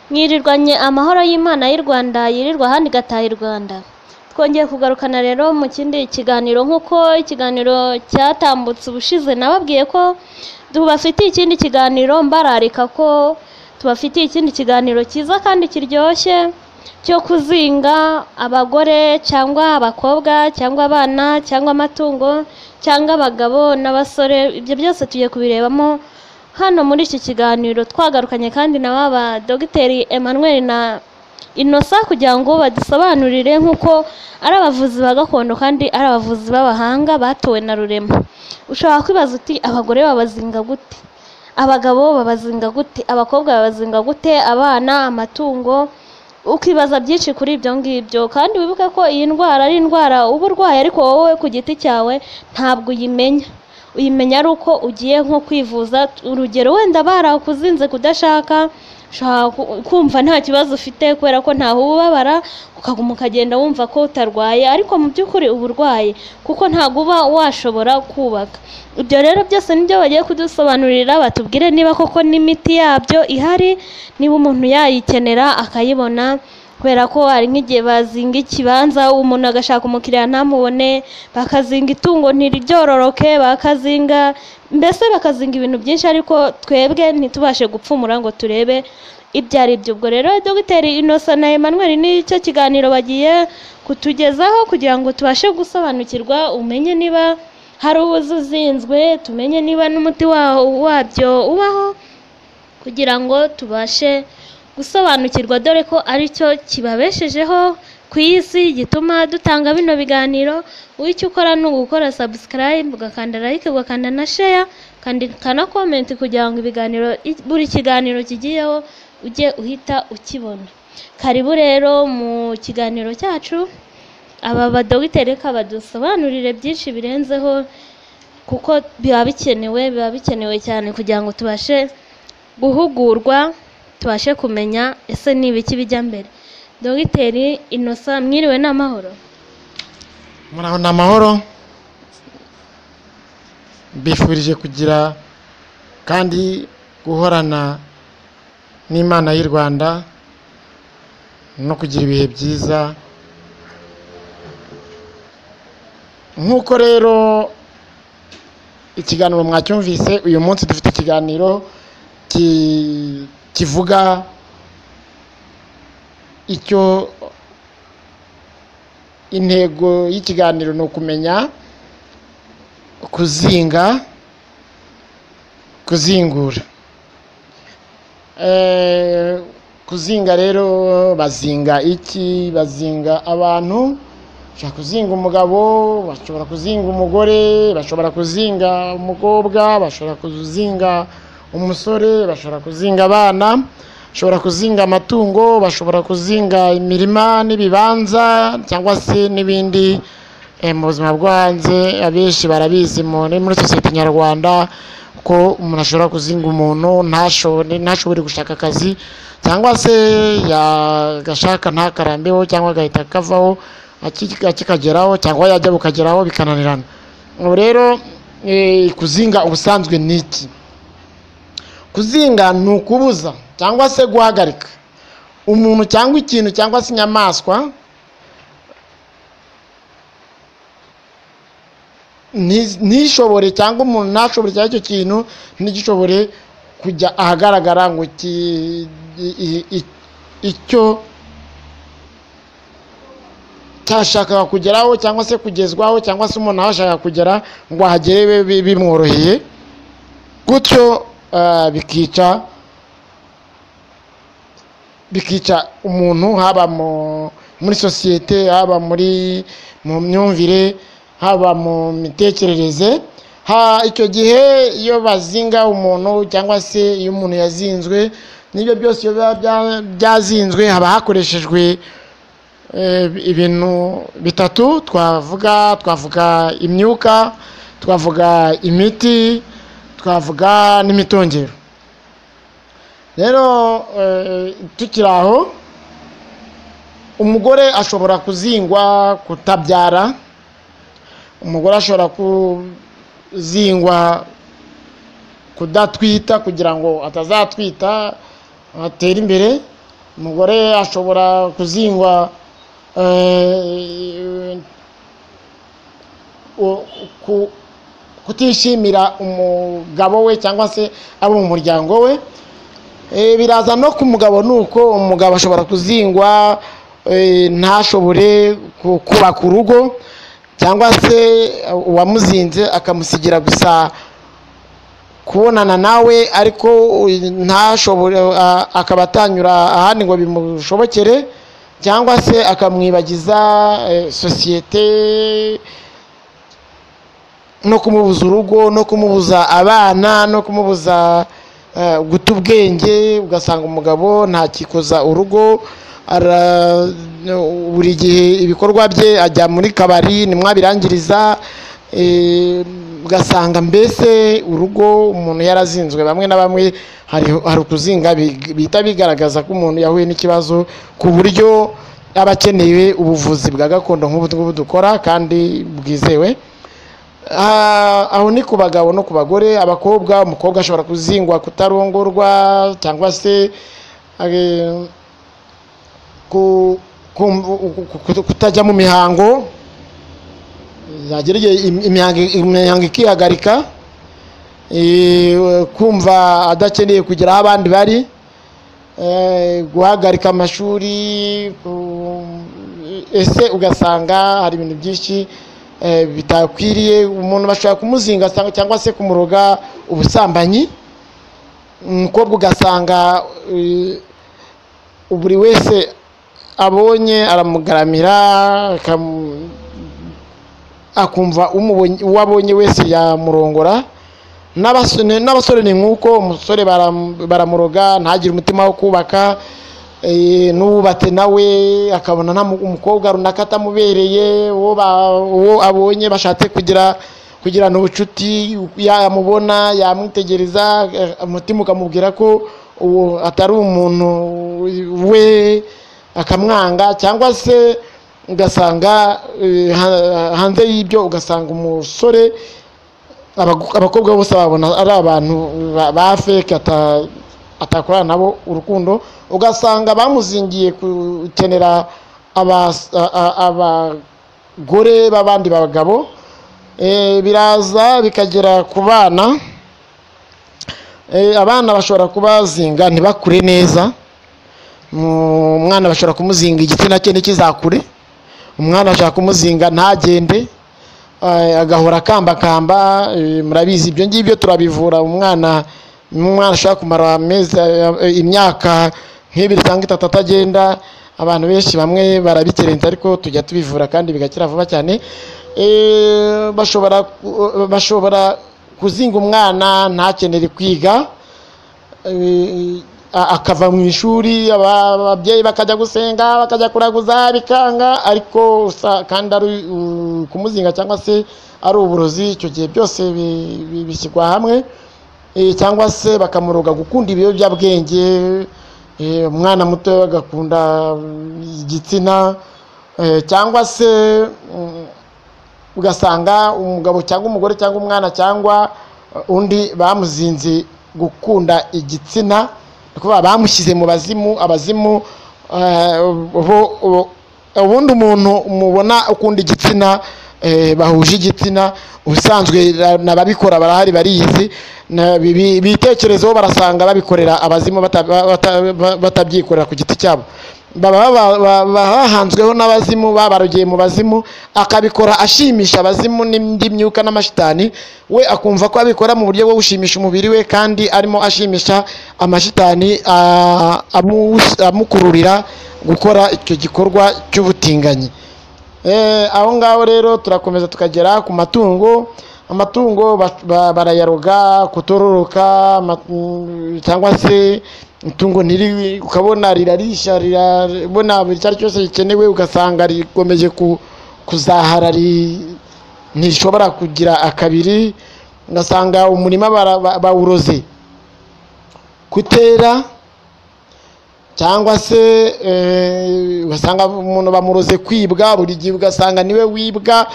mwirirwanye amahoro y'Imana y'u Rwanda yirirwa ahandi igataha i Rwanda twongeye kugarukana rero mu kindi kiganiro nk'uko ikiganiro cyatambutse ubushize nababwiye ko tubafitiye ikindi kiganiro mbararika ko tubafitiye ikindi kiganiro cyiza kandi kiryoshye cyo kuzinga abagore cyangwa abakobwa cyangwa abana cyangwa amatungo cyangwa abagabo n'abasore ibyo byose tugiye kubirebamo hano muri iki kiganiro twagarukanye kandi na ba ba dogiteri Emmanuel na inosa kugira ngo badusobanurire nk'uko ari abavuzi ba gakondo kandi ari abavuzi b'abahanga batowe na rurema ushobora kwibaza uti abagore babazinga gute abagabo babazinga gute abakobwa babazinga gute abana amatungo ukibaza byinshi kuri ibyo ngibyo kandi wibuke ko iyi ndwara ari indwara uba urwaye ariko wowe ku giti cyawe ntabwo uyimenya uyimenya ari uko ugiye nko kwivuza urugero wenda barakuzinze kudashaka ushobora ku- kumva nta kibazo ufite kubera ko ntaho ubabara ukaguma ukagenda wumva ko utarwaye ariko mu by'ukuri uba urwaye kuko ntabwo uba washobora kubaka ibyo rero byose nibyo bagiye kudusobanurira batubwire niba koko n'imiti yabyo ihari niba umuntu yayikenera akayibona kubera ko hari nk'igihe bazinga ikibanza umuntu agashaka umukiriya ntamubone bakazinga itungo ntiryororoke bakazinga mbese bakazinga ibintu byinshi ariko twebwe ntitubashe gupfumura ngo turebe ibyo ari byo ubwo rero dogiteri inosa na emmanuel nicyo kiganiro bagiye kutugezaho kugira ngo tubashe gusobanukirwa umenye niba hari ubuzi uzinzwe tumenye niba n'umuti wa- wabyo ubaho kugira ngo tubashe gusobanukirwa dore ko aricyo kibabeshejeho ku isi gituma dutanga bino biganiro wicyo ukora ni ugukora subscribe ugakanda like ugakanda na share ukandika na comment kugira ngo ibiganiro i- buri kiganiro kigiyeho ujye uhita ukibona karibu rero mu kiganiro cyacu aba badogiteri reka badusobanurire byinshi birenzeho kuko biba bikenewe biba bikenewe cyane kugira ngo tubashe guhugurwa tubashe kumenya ese ni ibiki bijya mbere dogiteri inosa mwiriwe n'amahoro muri aho ni amahoro mbifurije kugira kandi guhorana n'imana y'u rwanda no kugira ibihe byiza nk'uko rero ikiganiro mwacyumvise uyu munsi dufite ikiganiro ki- kivuga icyo intego y'ikiganiro ni ukumenya kuzinga kuzingura Eh, kuzinga rero bazinga iki bazinga abantu bashobora kuzinga umugabo bashobora kuzinga umugore bashobora kuzinga umukobwa bashobora kuzinga umusore bashobora kuzinga abana bashobora kuzinga amatungo bashobora kuzinga imirima n'ibibanza cyangwa se n'ibindi eh, mu buzima bwo hanze abenshi barabizi mu- ni muri sosiyete nyarwanda ko umuntu ashobora kuzinga umuntu ntashobore ntashobore gushaka akazi cyangwa se yagashaka ntakarambeho cyangwa agahita kavaho aki- akikageraho cyangwa yajya bukageraho bikananirana ubu rero eh, kuzinga ubusanzwe ni iki kuzinga ni ukubuza cyangwa se guhagarika umuntu cyangwa ikintu cyangwa se inyamaswa nti- ntishobore cyangwa umuntu ntashobore cyangwa icyo kintu ntigishobore kujya ahagaragara ngo ki- i- i- i- icyo cyashakaga kugeraho cyangwa se kugezwaho cyangwa se umuntu aho ashaka kugera ngo ahagere bi- bi- bimworoheye gutyo ah, bikica bikica umuntu haba mu- muri sosiyete haba muri mu myumvire haba mu mitekerereze ha icyo gihe iyo bazinga umuntu cyangwa se iyo umuntu yazinzwe n'ibyo byose iyo biba bya- byazinzwe haba hakoreshejwe eh, ibintu bitatu twavuga twavuga imyuka twavuga imiti twavuga n'imitongero rero eh, tukiri aho umugore ashobora kuzingwa kutabyara umugore ashobora kuzingwa kudatwita kugira ngo atazatwita atere imbere umugore ashobora kuzingwa eh, u- ku- kutishimira umugabo we cyangwa se abo mu muryango we Eh, biraza no ku mugabo ni uko umugabo ashobora kuzingwa eh, ntashobore ku- kubaka urugo cyangwa se eh, uwamuzinze akamusigira gusa kubonana nawe ariko eh, ntashobore a- akaba atanyura ahandi ngo bimushobokere cyangwa se akamwibagiza eh, sosiyete no kumubuza urugo no kumubuza abana no kumubuza eh, guta ubwenge ugasanga umugabo ntakikoza urugo ara- buri gihe ibikorwa bye ajya muri kabari nimwabirangiriza eh, ugasanga mbese urugo umuntu yarazinzwe bamwe na bamwe hari hari ukuzinga big- bihita bigaragaza ko umuntu yahuye n'ikibazo ku buryo aba akeneye ubuvuzi bwa gakondo nk'ubu ngubu dukora kandi bwizewe Ah, aho ni ku bagabo no ku bagore abakobwa umukobwa ashobora kuzingwa kutarongorwa cyangwa se eh, ku- ku- ku- kutajya mu mihango yagera igihe im- imihango- imihango ikihagarika eh, kumva adakeneye kugera aho abandi bari eh, guhagarika amashuri ku- ese ugasanga hari ibintu byinshi eh, bitakwiriye umuntu bashobora kumuzinga sa- cyangwa se kumuroga ubusambanyi umukobwa ugasanga eh, buri wese abonye aramugaramira akamu- akumva umubonye- uwo abonye wese yamurongora n'abasore n'abasore ni nk'uko umusore baram- baramuroga ntagire umutima wo kubaka eh, n'uwubatse nawe akabona nta mu- umukobwa runaka atamubereye uwo ba- uwo abonye bashatse kugira kugirana ubucuti yamubona yamwitegereza eh, umutima ukamubwira ko uwo atari umuntu we akamwanga cyangwa se ugasanga eh, ha- hanze y'ibyo ugasanga umusore abagu- abakobwa bose babona ari abantu ba- ba feke ata- atakorana nabo urukundo ugasanga bamuzingiye gukenera abas- a- a- abagore b'abandi bagabo Eh, biraza bikagera ku bana Eh, abana bashobora kubazinga ntibakure neza Mu- umwana bashobora kumuzinga igitsina cye ntikizakure umwana ashaka kumuzinga ntagende eh, agahora akambakamba eh, murabizi ibyo ngibyo turabivura umwana umwana ashobora kumara amezi eh, imyaka nk'ibiri cyangwa itatu atagenda abantu benshi bamwe barabikerenza ariko tujya tubivura kandi bigakira vuba cyane Eh, bashobora ku- bashobora kuzinga umwana ntakenere kwiga Eh, a- akava mu ishuri aba- ababyeyi bakajya gusenga bakajya kuraguza bikanga ariko usa- kandi ari uh, kumuzinga cyangwa se ari uburozi icyo gihe byose bi- bi- bishyirwa hamwe Eh, cyangwa se bakamuroga gukunda ibiyobyabwenge eh, umwana muto agakunda mm, igitsina eh, cyangwa se mm, ugasanga umugabo cyangwa umugore cyangwa umwana cyangwa uh, undi bamuzinze gukunda igitsina ni ukuvuga bamushyize mu bazimu abazimu uh, bo- bo- ubundi umuntu mubona ukunda igitsina eh, bahuje igitsina ubusanzwe na- n'ababikora barahari bariyizi na- bi- bi- bitekerezo barasanga babikorera abazimu bata- bata- batabyikorera ku giti cyabo baba ba- ba- bahanzweho n'abazimu babarogeye mu bazimu akabikora ashimisha abazimu n'indi myuka n'amashitani we akumva ko abikora mu buryo bwo gushimisha umubiri we kandi arimo ashimisha amashitani a- amu- amukururira gukora icyo gikorwa cy'ubutinganyi Eh, aho ngaho rero turakomeza tukagera ku matungo amatungo ba- ba- barayaroga kutororoka ama- mm, cyangwa se itungo ntiri ukabona rirarisha rirabona buri icyo ari cyo cyose gikenewe ugasanga rikomeje ku- kuzahara ri- ntishobora kugira akabiri ugasanga umurima bara- ba- bawuroze kutera cyangwa se eh, ugasanga umuntu bamuroze kwibwa buri gihe ugasanga niwe wibwa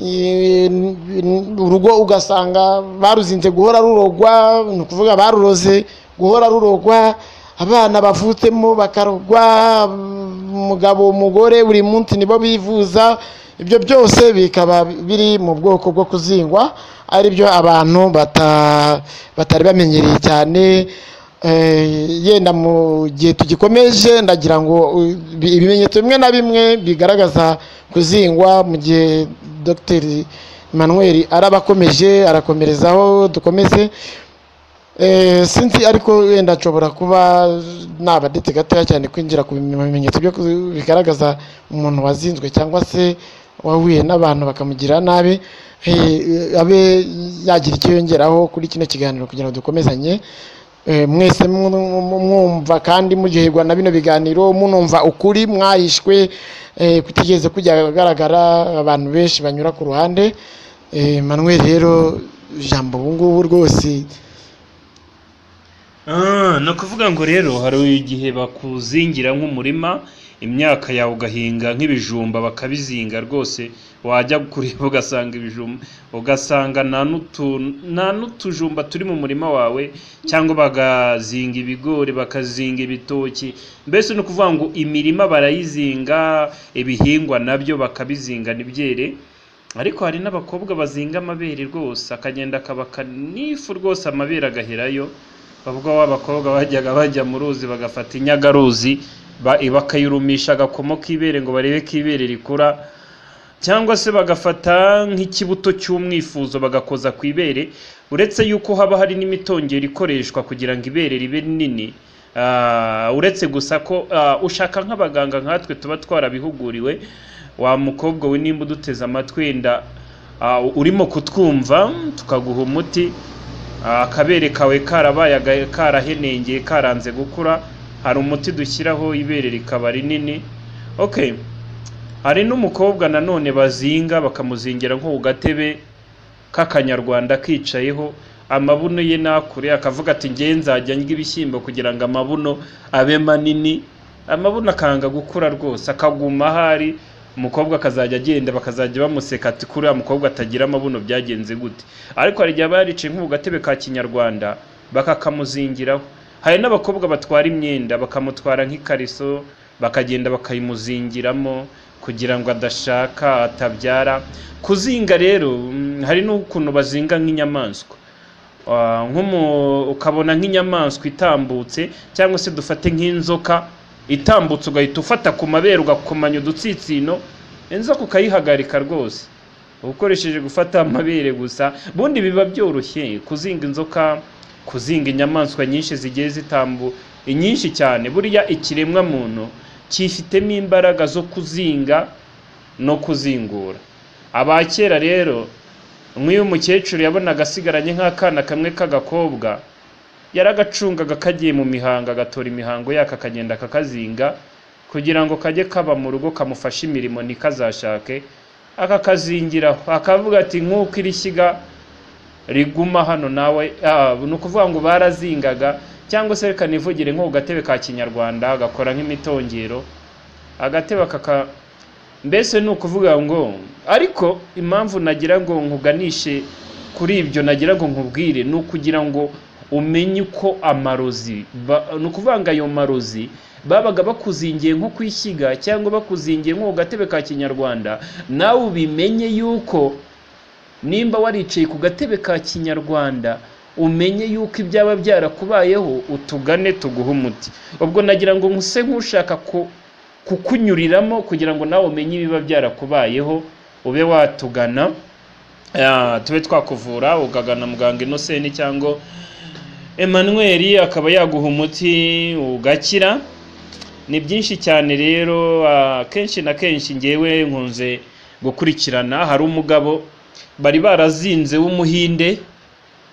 eh, n- n- urugo ugasanga baruzinze guhora rurogwa ni ukuvuga baruroze guhora rurogwa abana bavutsemo bakarogwa umugabo umugore buri munsi nibo bivuza ibyo byose bikaba biri mu bwoko bwo kuzingwa ari byo abantu bata- batari bamenyereye cyane Eh, yenda mu gihe tugikomeje ndagira ngo uh, bi- ibimenyetso bimwe na bimwe bigaragaza kuzingwa mu gihe dogiteri manuel araba akomeje arakomerezaho dukomeze Eh, sinzi ariko wenda nshobora kuba nabaditse gatoya cyane kwinjira ku bimenyetso byo ku- bigaragaza umuntu wazinzwe cyangwa se wahuye n'abantu bakamugirira nabi eh, abe yagira icyo yongeraho kuri kino kiganiro kugira ngo dukomezanye Eh, mwese mu- mu- mu- mwumva kandi muryoherwa na bino biganiro munumva ukuri mwahishwe eh, kutigeze kujya ahagaragara abantu benshi banyura ku ruhande Eh, manuel rero ijambo ubu ngubu rwose Ah, ni ukuvuga ngo rero hari igihe bakuzingira nk'umurima imyaka yawe ugahinga nk'ibijumba bakabizinga rwose wajya kureba ugasanga ibijumba ugasanga nta n'utu- nta n'utujumba turi mu murima wawe cyangwa bagazinga ibigori bakazinga ibitoki mbese ni ukuvuga ngo imirima barayizinga ibihingwa nabyo bakabizinga ntibyere ariko hari n'abakobwa bazinga amabere rwose akagenda akabaka n'ifu rwose amabere agaherayo bavuga wa bakobwa bajyaga bajya mu ruzi bagafata inyagaruzi ba- bakayirumisha agakomo k'ibere ngo barebe ko ibere rikura cyangwa se bagafata nk'ikibuto cy'umwifuzo bagakoza ku ibere uretse yuko haba hari n'imitongero ikoreshwa kugira ngo ibere ribe rinini Ah, uretse gusa ko ah, ushaka nk'abaganga nkatwe tuba twarabihuguriwe wa mukobwa we nimba uduteze amatwi wenda ah, urimo kutwumva tukaguha umuti Ah, akabere kawe karabaye aga- karahenengeye karanze gukura hari umuti dushyiraho ibere rikaba rinini okay hari n'umukobwa nanone bazinga bakamuzingira nko ku gatebe k'akanyarwanda kicayeho amabuno ye nakure akavuga ati ngewe nzajya ndya ibishyimbo kugira ngo amabuno abe manini amabuno akanga gukura rwose akaguma ahari umukobwa akazajya agenda bakazajya bamuseka ati kuri uriya mukobwa atagira amabuno byagenze gute ariko hari igihe aba yaricaye nko ku gatebe ka kinyarwanda bakakamuzingiraho hari n'abakobwa batwara imyenda bakamutwara nk'ikariso bakagenda bakayimuzingiramo kugira ngo adashaka atabyara kuzinga rero mm, hari n'ukuntu bazinga nk'inyamaswa Ah, nk'umu- ukabona nk'inyamaswa itambutse cyangwa se dufate nk'inzoka itambutse ugahita ufata ku mabere ugakomanya udutsitsino inzoka ukayihagarika rwose ukoresheje gufata amabere gusa ubundi biba byoroshye kuzinga inzoka kuzinga inyamaswa nyinshi zigiye zitambu inyinshi cyane buriya ikiremwa muntu cyifitemo imbaraga zo kuzinga no kuzingura abakera rero nk'iyo umukecuru yabonaga asigaranye nk'akana kamwe k'agakobwa yaragacungaga kagiye mu mihango agatora imihango yako akagenda akakazinga kugira ngo kajye kaba mu rugo kamufashe imirimo ntikazashake akakazingiraho akavuga ati nk'uko iri shyiga riguma hano nawe ah, ni ukuvuga ngo barazingaga cyangwa se reka nivugire nko ku gatebe ka kinyarwanda agakora nk'imitongero agatebe akaka mbese ni ukuvuga ngo ariko impamvu nagira ngo nkuganishe kuri ibyo nagira ngo nkubwire ni ukugira ngo umenye uko amarozi ba- ni ukuvuga ngo ayo marozi babaga bakuzingiye nko ku ishyiga cyangwa bakuzingiye nko ku gatebe ka kinyarwanda nawe ubimenye yuko nimba waricaye ku gatebe ka kinyarwanda umenye yuko ibyaba byarakubayeho utugane tuguhe umuti ubwo nagira ngo nkuse nk'ushaka ku- kukunyuriramo kugira ngo nawe umenye ibiba byarakubayeho ube watugana Ah, tube twakuvura ukagana muganga inoseni cyangwa Emmanuel akaba yaguha umuti ugakira ni byinshi cyane rero ah, kenshi na kenshi ngewe nkunze gukurikirana hari umugabo bari barazinze w'umuhinde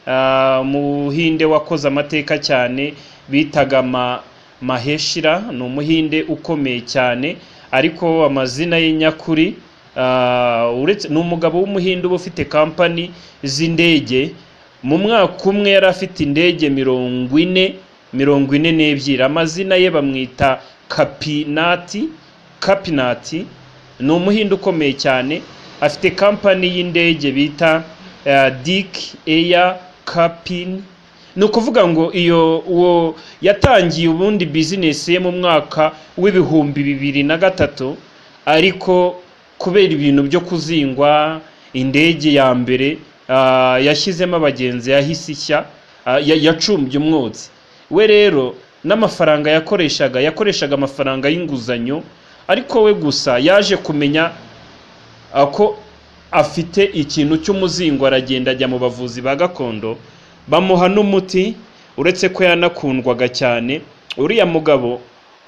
Ah, umuhinde wakoze amateka cyane bitaga ma, maheshira ni umuhinde ukomeye cyane ariko amazina ye nyakuri ah, uretse ni umugabo w'umuhinde uba ufite kampani z'indege mu mwaka umwe yari afite indege mirongo ine mirongo ine n'ebyiri amazina ye bamwita kapinati kapinati ni umuhinde ukomeye cyane afite kampani y'indege bita eh, Dick Air Capin ni ukuvuga ngo iyo uwo yatangiye ubundi bizinesi ye mu mwaka w'ibihumbi bibiri na gatatu ariko kubera ibintu byo kuzingwa indege ya mbere ah, yashyizemo abagenzi yahise ishya ah, ya- yacumbye umwotsi we rero n'amafaranga yakoreshaga yakoreshaga amafaranga y'inguzanyo ariko we gusa yaje kumenya ako afite ikintu cy'umuzingo aragenda ajya mu bavuzi ba gakondo bamuha n'umuti uretse ko yanakundwaga cyane uriya mugabo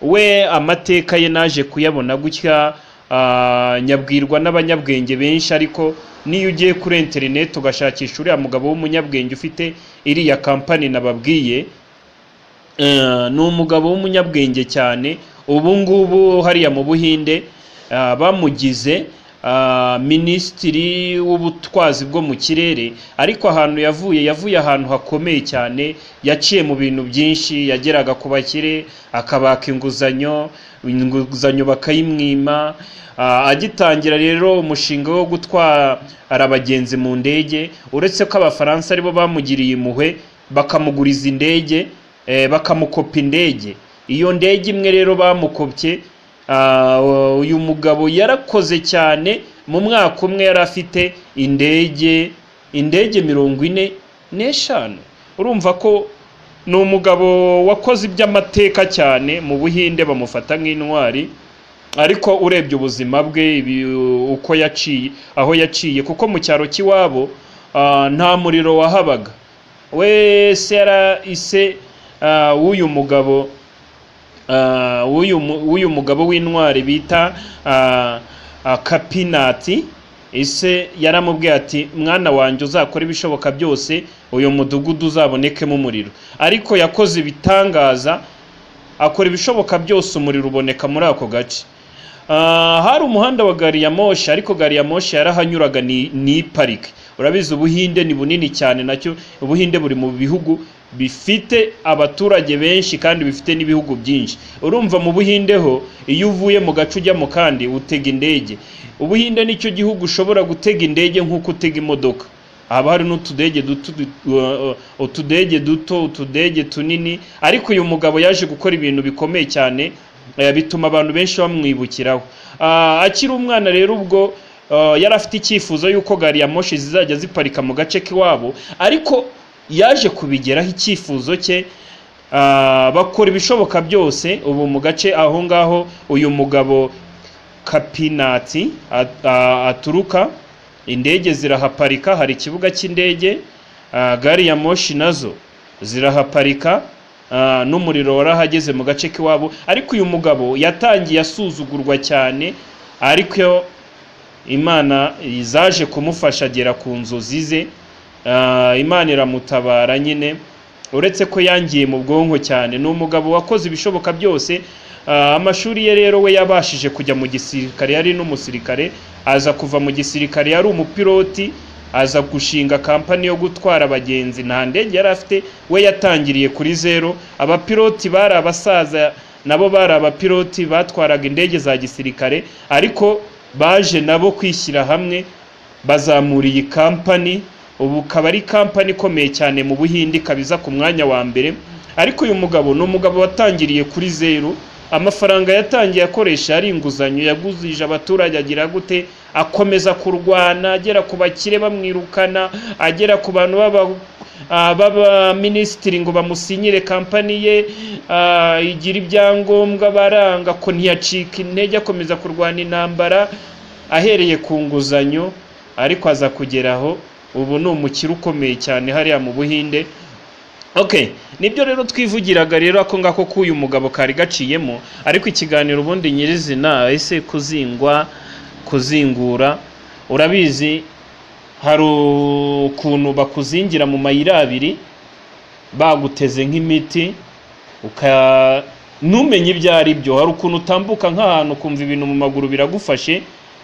we amateka ye naje kuyabona gutya ah, nyabwirwa n'abanyabwenge benshi ariko n'iyo ugiye kuri interineti ugashakisha uriya mugabo w'umunyabwenge ufite iriya kampani nababwiye Eh, ni umugabo w'umunyabwenge cyane ubu ngubu hariya mu buhinde ah, bamugize ah, minisitiri w'ubutwazi bwo mu kirere ariko ahantu yavuye yavuye ahantu hakomeye cyane yaciye mu bintu byinshi yageraga ku bakire akabaka inguzanyo inguzanyo bakayimwima Ah, agitangira rero umushinga wo gutwara abagenzi mu ndege uretse ko abafaransa aribo bamugiriye impuhwe bakamuguriza indege eh, bakamukopa indege iyo ndege imwe rero bamukopye ah, uyu mugabo yarakoze cyane mu mwaka umwe yari afite indege indege mirongo ine n'eshanu urumva ko ni umugabo wakoze iby'amateka cyane mu buhinde bamufata nk'intwari ariko urebye ubuzima bwe ibi- uko yaciye aho yaciye kuko mu cyaro cy'iwabo ah, nta muriro wahabaga we sera ise ah, w'uyu mugabo ah, w'uyu mu- w'uyu mugabo w'intwari bita ah, ah, kapinati ise yaramubwiye ati mwana wanjye uzakora ibishoboka byose uyu mudugudu uzabonekemo umuriro ariko yakoze ibitangaza akora ibishoboka byose umuriro uboneka muri ako gace Ah, hari umuhanda wa gari ya moshi ariko gari ya moshi yarahanyuraga ni, ni parike urabizi ubuhinde ni bunini cyane nacyo ubuhinde buri mu bihugu bifite abaturage benshi kandi bifite n'ibihugu byinshi urumva mu buhinde ho iyo uvuye mu gace ujya mu kandi utega indege ubuhinde nicyo gihugu ushobora gutega indege nk'uko utega imodoka haba hari n'utudege duto du- uh, utudege duto utudege tunini ariko uyu mugabo yaje gukora ibintu bikomeye cyane eh, bituma abantu benshi bamwibukiraho Ah, akiri umwana rero ubwo ah, yari afite icyifuzo y'uko gari ya moshi zizajya ziparika mu gace k'iwabo ariko yaje kubigeraho icyifuzo cye ah, bakora ibishoboka byose ubu mu gace aho ngaho uyu mugabo kapinati at- a- aturuka indege zirahaparika hari ikibuga cy'indege ah, gari ya moshi nazo zirahaparika ah, n'umuriro warahageze mu gace k'iwabo ariko uyu mugabo yatangiye asuzugurwa cyane ariko imana zaje kumufasha agera ku nzozi ze Ah, imana iramutabara nyine uretse ko yangiye mu bwonko cyane ni umugabo wakoze ibishoboka byose Ah, amashuri ye rero we yabashije kujya mu gisirikare yari n'umusirikare aza kuva mu gisirikare yari umupiloti aza gushinga kampani yo gutwara abagenzi nta ndege yari afite we yatangiriye kuri zero abapiloti bari abasaza nabo bari abapiloti batwaraga indege za gisirikare ariko baje nabo kwishyira hamwe bazamura iyi kampani ubu ikaba ari kampani ikomeye cyane mu buhinde ikaba iza ku mwanya wa mbere ariko uyu mugabo ni umugabo watangiriye kuri zeru amafaranga yatangiye akoresha ari inguzanyo yaguzije abaturage agira gute akomeza kurwana agera ku bakire bamwirukana agera ku bantu b'aba Ah, baba minisitiri ngo bamusinyire kampani ye ah, igira ibyangombwa baranga ko ntiyacika intege akomeza kurwana intambara ahereye ku nguzanyo ariko aza kugeraho ubu ni umukire ukomeye cyane hariya mu buhinde okay nibyo rero twivugiraga rero ako ngako k'uyu mugabo kari gaciyemo ariko ikiganiro ubundi nyirizina ese kuzingwa kuzingura urabizi hari ukuntu bakuzingira mu mayira abiri baguteze nk'imiti uka ntumenye ibyo ari byo hari ukuntu utambuka nk'ahantu ukumva ibintu mu maguru biragufashe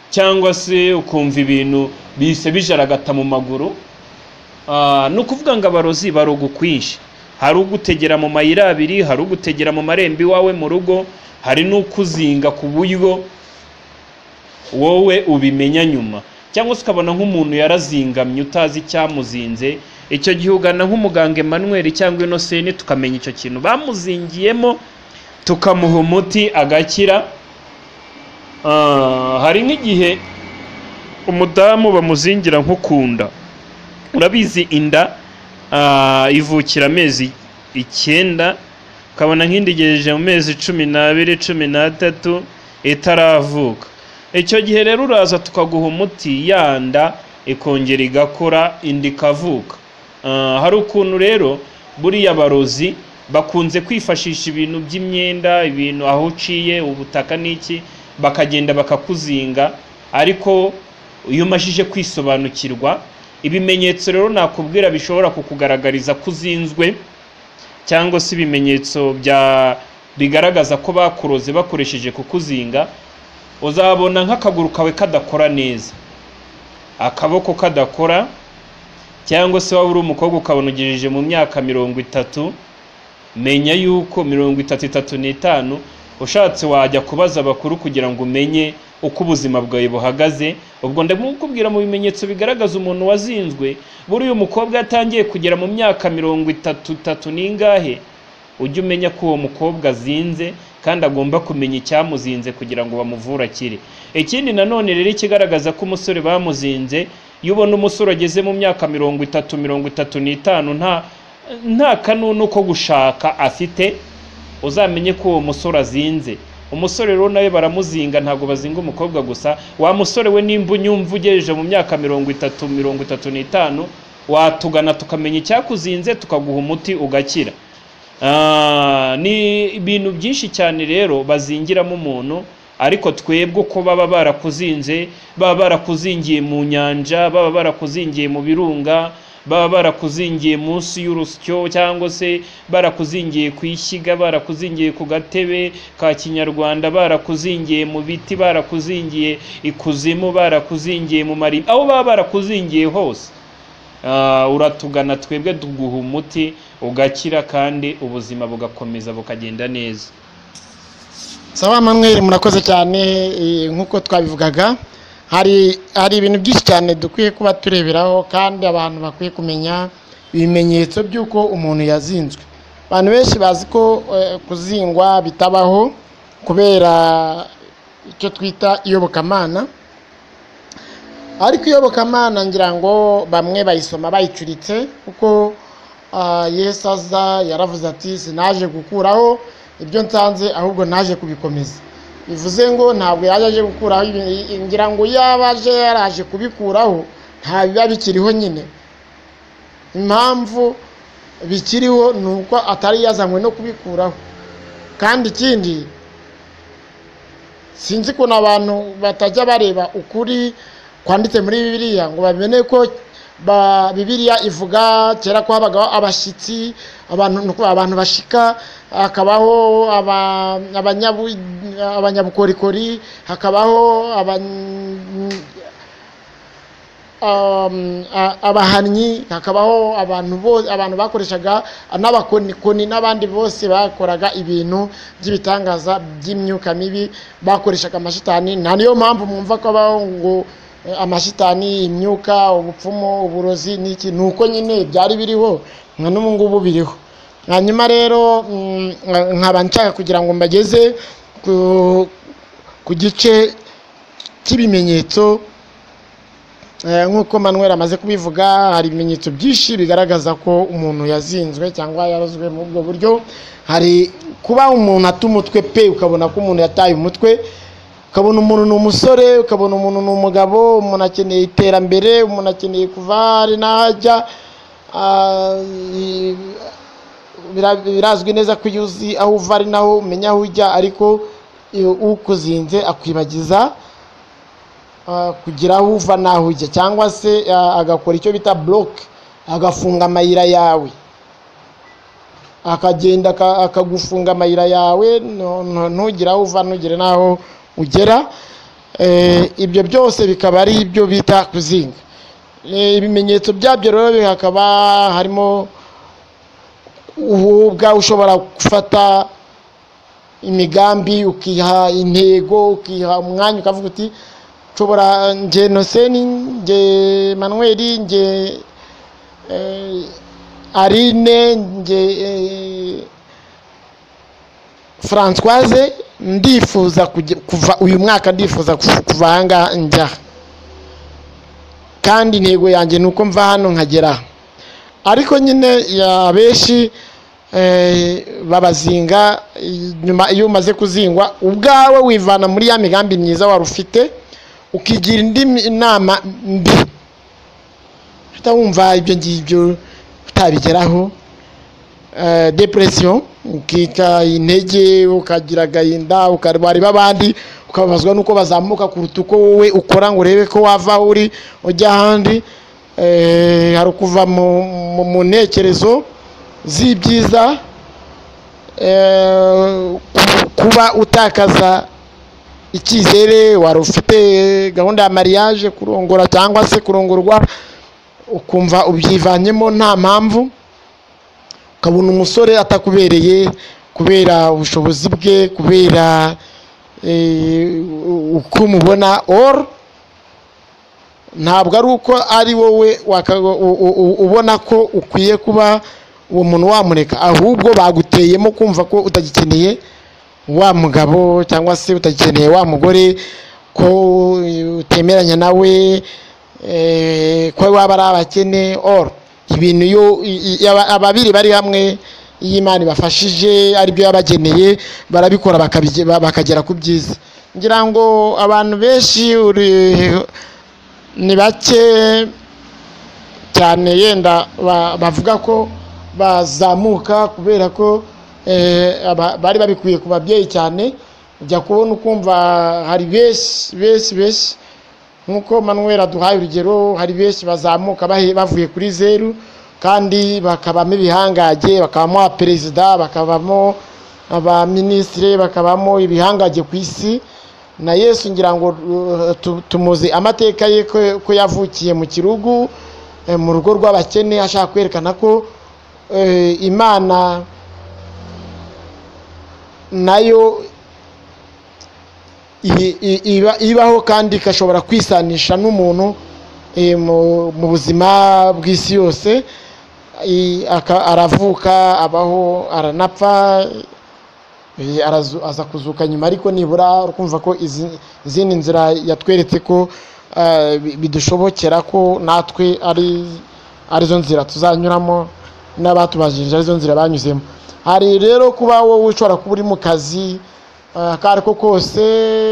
cyangwa se ukumva ibintu bise bijaragata mu maguru Ah, ni ukuvuga ngo abarozi baroga ukwinshi hari ugutegera mu mayira abiri hari ugutegera mu marembo iwawe mu rugo hari n'ukuzinga ku buryo wowe ubimenya nyuma cyangwa se ukabona nk'umuntu yarazingamye utazi icyamuzinze icyo gihe ugana nk'umuganga Emmanuel cyangwa Innocent tukamenya icyo kintu bamuzingiyemo tukamuha umuti agakira Ah, hari nk'igihe umudamu bamuzingira nko ku nda urabizi inda ah, ivukira amezi icyenda ukabona nk'indigejeje mu mezi cumi n'abiri cumi n'atatu itaravuka icyo gihe rero uraza tukaguha umuti ya nda ikongera igakora indi ikavuka Ah, hari ukuntu rero buriya barozi bakunze kwifashisha ibintu by'imyenda ibintu aho uciye ubutaka n'iki bakagenda bakakuzinga ariko iyo umajije kwisobanukirwa ibimenyetso rero nakubwira bishobora kukugaragariza ko uzinzwe cyangwa se ibimenyetso bya bigaragaza ko bakuroze bakoresheje kukuzinga uzabona nk'akaguru kawe kadakora neza akaboko kadakora cyangwa se waba uri umukobwa ukabona ugejeje mu myaka mirongo itatu menya yuko mirongo itatu itatu n'itanu ushatse wajya kubaza abakuru kugira ngo umenye uko ubuzima bwawe buhagaze ubwo ndamukubwira mu bimenyetso bigaragaza umuntu wazinzwe buri uyu mukobwa yatangiye kugera mu myaka mirongo itatu itatu n'ingahe ujye umenya ko uwo mukobwa azinze kandi agomba kumenya icyamuzinze kugira ngo bamuvure akire ikindi nanone rero ikigaragaza ko umusore bamuzinze iyo ubona umusore ageze mu myaka mirongo itatu mirongo itatu n'itanu nta nta kanunu ko gushaka afite uzamenye ko uwo musore azinze umusore rero nawe baramuzinga ntabwo bazinga umukobwa gusa wa musore we nimba unyumva ugejeje mu myaka mirongo itatu mirongo itatu n'itanu watugana tukamenya icyakuzinze tukaguha umuti ugakira Ah, ni ibintu byinshi cyane rero bazingiramo umuntu ariko twebwe uko baba barakuzinze baba barakuzingiye mu nyanja baba barakuzingiye mu birunga baba barakuzingiye munsi y'urusyo cyangwa se barakuzingiye ku ishyiga barakuzingiye ku gatebe ka kinyarwanda barakuzingiye mu biti barakuzingiye ikuzimu barakuzingiye mu mari aho baba barakuzingiye hose Ah, uratugana twebwe tuguha umuti ugakira kandi ubuzima bugakomeza bukagenda neza sawa manweri murakoze cyane eh, nk'uko twabivugaga hari hari ibintu byinshi cyane dukwiye kuba tureberaho kandi abantu bakwiye kumenya ibimenyetso by'uko umuntu yazinzwe abantu benshi bazi ko eh, kuzingwa bitabaho kubera icyo twita iyobokamana ariko iyobokamana ngira ngo bamwe bayisoma bayicuritse kuko ah, yesu aza yaravuze ati sinaje gukuraho ibyo nsanze ahubwo naje kubikomeza bivuze ngo ntabwo yaje aje gukuraho ibi- ngira ngo yaba aje yaraje kubikuraho nta biba bikiriho nyine impamvu bikiriho ni uko atari yazanywe no kubikuraho kandi ikindi sinzi ukuntu abantu batajya bareba ukuri kwanditse muri bibiliya ngo bamenye ko ba- bibiliya ivuga kera ko habagaho abashyitsi abantu nuko abantu bashika hakabaho aba- abanyabu- abanyabukorikori hakabaho aban- um, a- abahannyi hakabaho abantu bo- abantu bakoreshaga n'abakonikoni n'abandi bose bakoraga ibintu by'ibitangaza by'imyuka mibi bakoreshaga amashitani nta niyo mpamvu mwumva ko habaho ngo eh, amashitani imyuka ubupfumu uburozi n'iki ni uko nyine byari biriho nka n'ubu ngubu biriho hanyuma rero mm, nkaba nshaka kugira ngo mbageze ku- ku gice cy'ibimenyetso Eh, nk'uko manuel amaze kubivuga hari ibimenyetso byinshi bigaragaza ko umuntu yazinzwe cyangwa yarozwe mu ubwo buryo hari kuba umuntu ata umutwe pe ukabona ko umuntu yataye umutwe ukabona umuntu ni umusore ukabona umuntu ni umugabo umuntu akeneye iterambere umuntu akeneye kuva hari n'ahajya Ah, i- bira- birazwi neza ko iyo uzi aho uva ari naho umenya aho ujya ariko iyo ukuzinze akwibagiza ah, kugira aho uva n'aho ujya cyangwa se ah, agakora icyo bita buroke agafunga amayira yawe akagenda aka- akagufunga amayira yawe no- no- ntugire aho uva ntugire n'aho ugera Eh, ibyo byose bikaba ari ibyo bita kuzinga Eh, ibimenyetso byabyo rero hakaba harimo ubwa ushobora gufata imigambi ukiha intego ukiha umwanya ukavuga uti nshobora nge noseni nge manweri nge eh, Aline nge eh, Françoise ndifuza kujya- kuva uyu mwaka ndifuza kuv- kuva aha ngaha njya aha. kandi intego yanjye ni uko mva hano nkagera aha. ariko nyine ya benshi eh, babazinga eh, nyuma iyo umaze kuzingwa ubwawe wivana muri ya migambi myiza wari ufite ukigira indi mi- nama mbi uhita wumva ibyo ngibyo utabigeraho eh, depression ukika intege ukagira agahinda ukarwara ibabandi ukababazwa nuko bazamuka kuruta uko wowe ukora ngo urebe ko wava aho uri ujya ahandi Eh, hari ukuva mu- mu- mu ntekerezo z'ibyiza eh, ku- kuba utakaza icyizere wari ufite gahunda ya mariage kurongora cyangwa se kurongorwa ukumva ubyivanyemo nta mpamvu ukabona umusore atakubereye kubera ubushobozi bwe kubera eh, uko umubona or ntabwo ari uko ari wowe waka- u- u- u- ubona ko ukwiye kuba uwo muntu wamureka ahubwo baguteyemo kumva ko utagikeneye wa mugabo cyangwa se utagikeneye wa mugore ko utemeranya nawe eh, ko waba ari abakene or ibintu iyo i- i- aba- ababiri bari hamwe iyo imana ibafashije aribyo yabageneye barabikora bakabige- ba- bakagera ku byiza ngira ngo abantu benshi uri- ni bake cyane yenda ba- bavuga ko bazamuka kubera ko eh, aba- bari babikuye ku babyeyi cyane ujya kubona ukumva hari benshi benshi benshi nk'uko manuel aduhaye urugero hari benshi bazamuka bahe- bavuye kuri zeru kandi bakabamo ibihangage bakabamo abaperezida bakabamo abaminisitiri bakabamo ibihangage ku isi na yesu ngira ngo uh, tu- tumuzi amateka ye ko- ko yavukiye mu kirugu eh, mu rugo rw'abakene ashaka kwerekana ko eh, imana nayo i- i- iba- ibaho kandi ikashobora kwisanisha n'umuntu eh, mu mu buzima bw'isi yose I- aka- aravuka abaho aranapfa Eh, arazu- aza kuzuka nyuma ariko nibura urumva ko izi- izindi nzira yatweretse ko eh, bi- bidushobokera ko natwe ari arizo nzira tuzanyuramo n'abatubajije arizo nzira banyuzemo hari rero kuba wowe ushobora kuba uri mu kazi eh, ako ari ko kose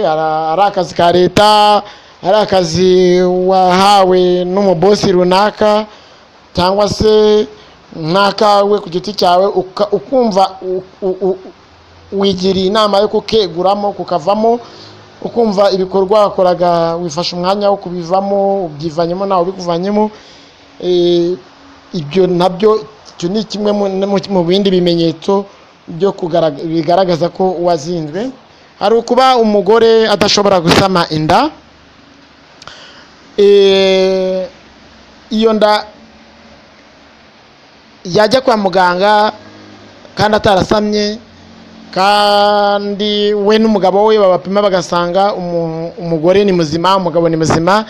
ara- ari akazi ka leta ari akazi wahawe n'umubosi runaka cyangwa se nk'akawe ku giti cyawe uka- ukumva u- u- u- wigiriye inama yo kukeguramo kukavamo ukumva ibikorwa wakoraga wifashe umwanya wo kubivamo ubyivanyemo ntawe ubikuvanyemo Eh, ibyo nabyo icyo ni kimwe mu- mu- mu bindi bimenyetso byo kugarag- bigaragaza ko wazinzwe hari ukuba umugore adashobora gusama inda Eh, iyo nda yajya kwa muganga kandi atarasamye kandi we n'umugabo we babapima bagasanga umu- umugore ni muzima umugabo ni muzima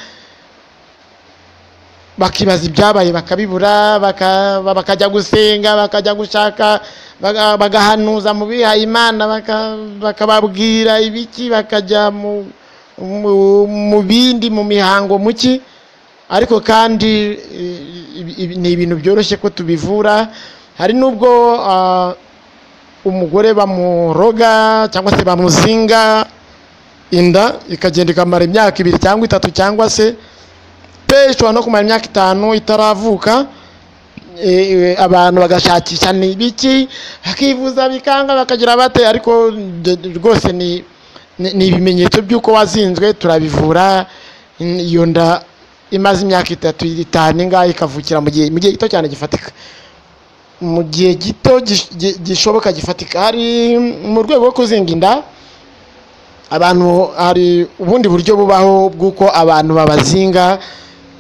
bakibaza ibyabaye bakabibura baka- bakajya gusenga bakajya gushaka baga- bagahanuza mu bihaye imana baka- bakababwira ibiki bakajya mu- mu mu bindi mu mihango muki ariko kandi eh, ibi- ibi- ni ibintu byoroshye ko tubivura hari n'ubwo ah, umugore bamuroga cyangwa se bamuzinga inda ikagenda ikamara imyaka ibiri cyangwa itatu cyangwa se pe ishobora no kumara imyaka itanu itaravuka E, e, abantu bagashakisha ni ibiki bakivuza bikanga bakagira bate ariko d- d- rwose ni ni ni ibimenyetso by'uko wazinzwe turabivura n- iyo nda imaze imyaka itatu itanu ingahe ikavukira mu gihe mu gihe gito cyane gifatika mu gihe gito gish- gi- gishoboka gifatika hari mu rwego rwo kuzinga inda abantu hari ubundi buryo bubaho bw'uko abantu babazinga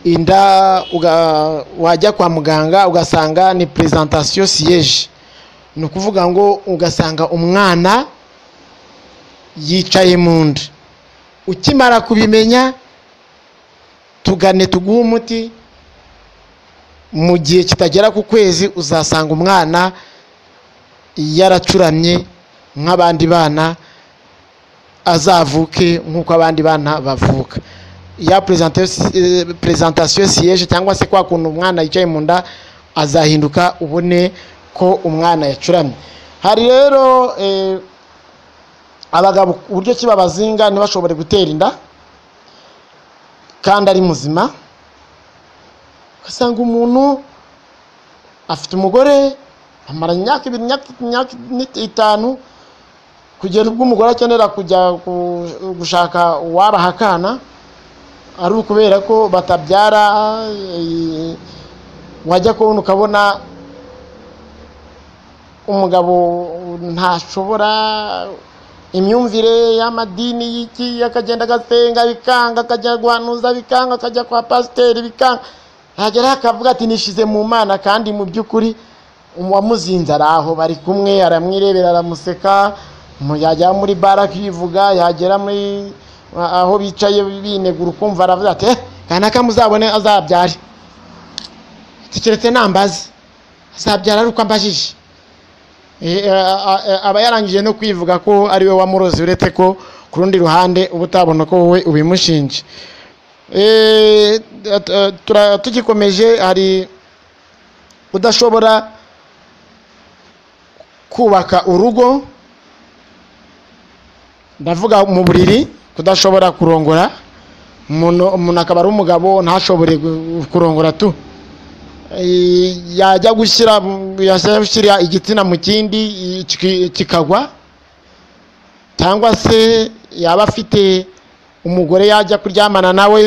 inda uga- wajya kwa muganga ugasanga ni presentation siyeje ni ukuvuga ngo ugasanga umwana yicaye mu nda ukimara kubimenya tugane tuguhe umuti mu gihe kitagera ku kwezi uzasanga umwana yaracuramye nk'abandi bana azavuke nk'uko abandi bana bavuka ya perezantasiyo siyeje cyangwa se kwa kuntu umwana yicaye mu nda azahinduka ubone ko umwana yacuramye hari rero eh, abagabo uburyo ki babazinga ntibashobore gutera inda kandi ari muzima ugasanga umuntu afite umugore amara imyaka ibiri imyaka imyaka itanu kugera ubwo umugore akenera kujya gu- gushaka uwabaha akana ari ukubera ko batabyara eh, wajya kubona ukabona umugabo ntashobora imyumvire y'amadini y'iki akagenda agasenga bikanga akajya guhanuza bikanga akajya kwa pasiteri bikanga yagera akavuga ati nishize mu mana kandi mu by'ukuri uwamuzinze ari aho bari kumwe aramwirebera aramuseka mu- yajya muri bara akivuga yagera muri aho bicaye binegura ukumva aravuga ati "Eh, kanaka muzabone azabyare keretse nambaze azabyara ari uko ambajije Eh, a- a- aba yarangije no kwivuga ko ari we wamuroze uretse ko ku rundi ruhande uba utabona ko wowe ubimushinje Eh, at- eh, tura- tugikomeje hari udashobora kubaka urugo ndavuga mu buriri kudashobora kurongora umuntu umuntu akaba ari umugabo ntashobore gu- kurongora tu Eh, yajya gushyira yajya gushyira igitsina mu kindi i- kiki- kikagwa cyangwa se yaba afite umugore yajya kuryamana nawe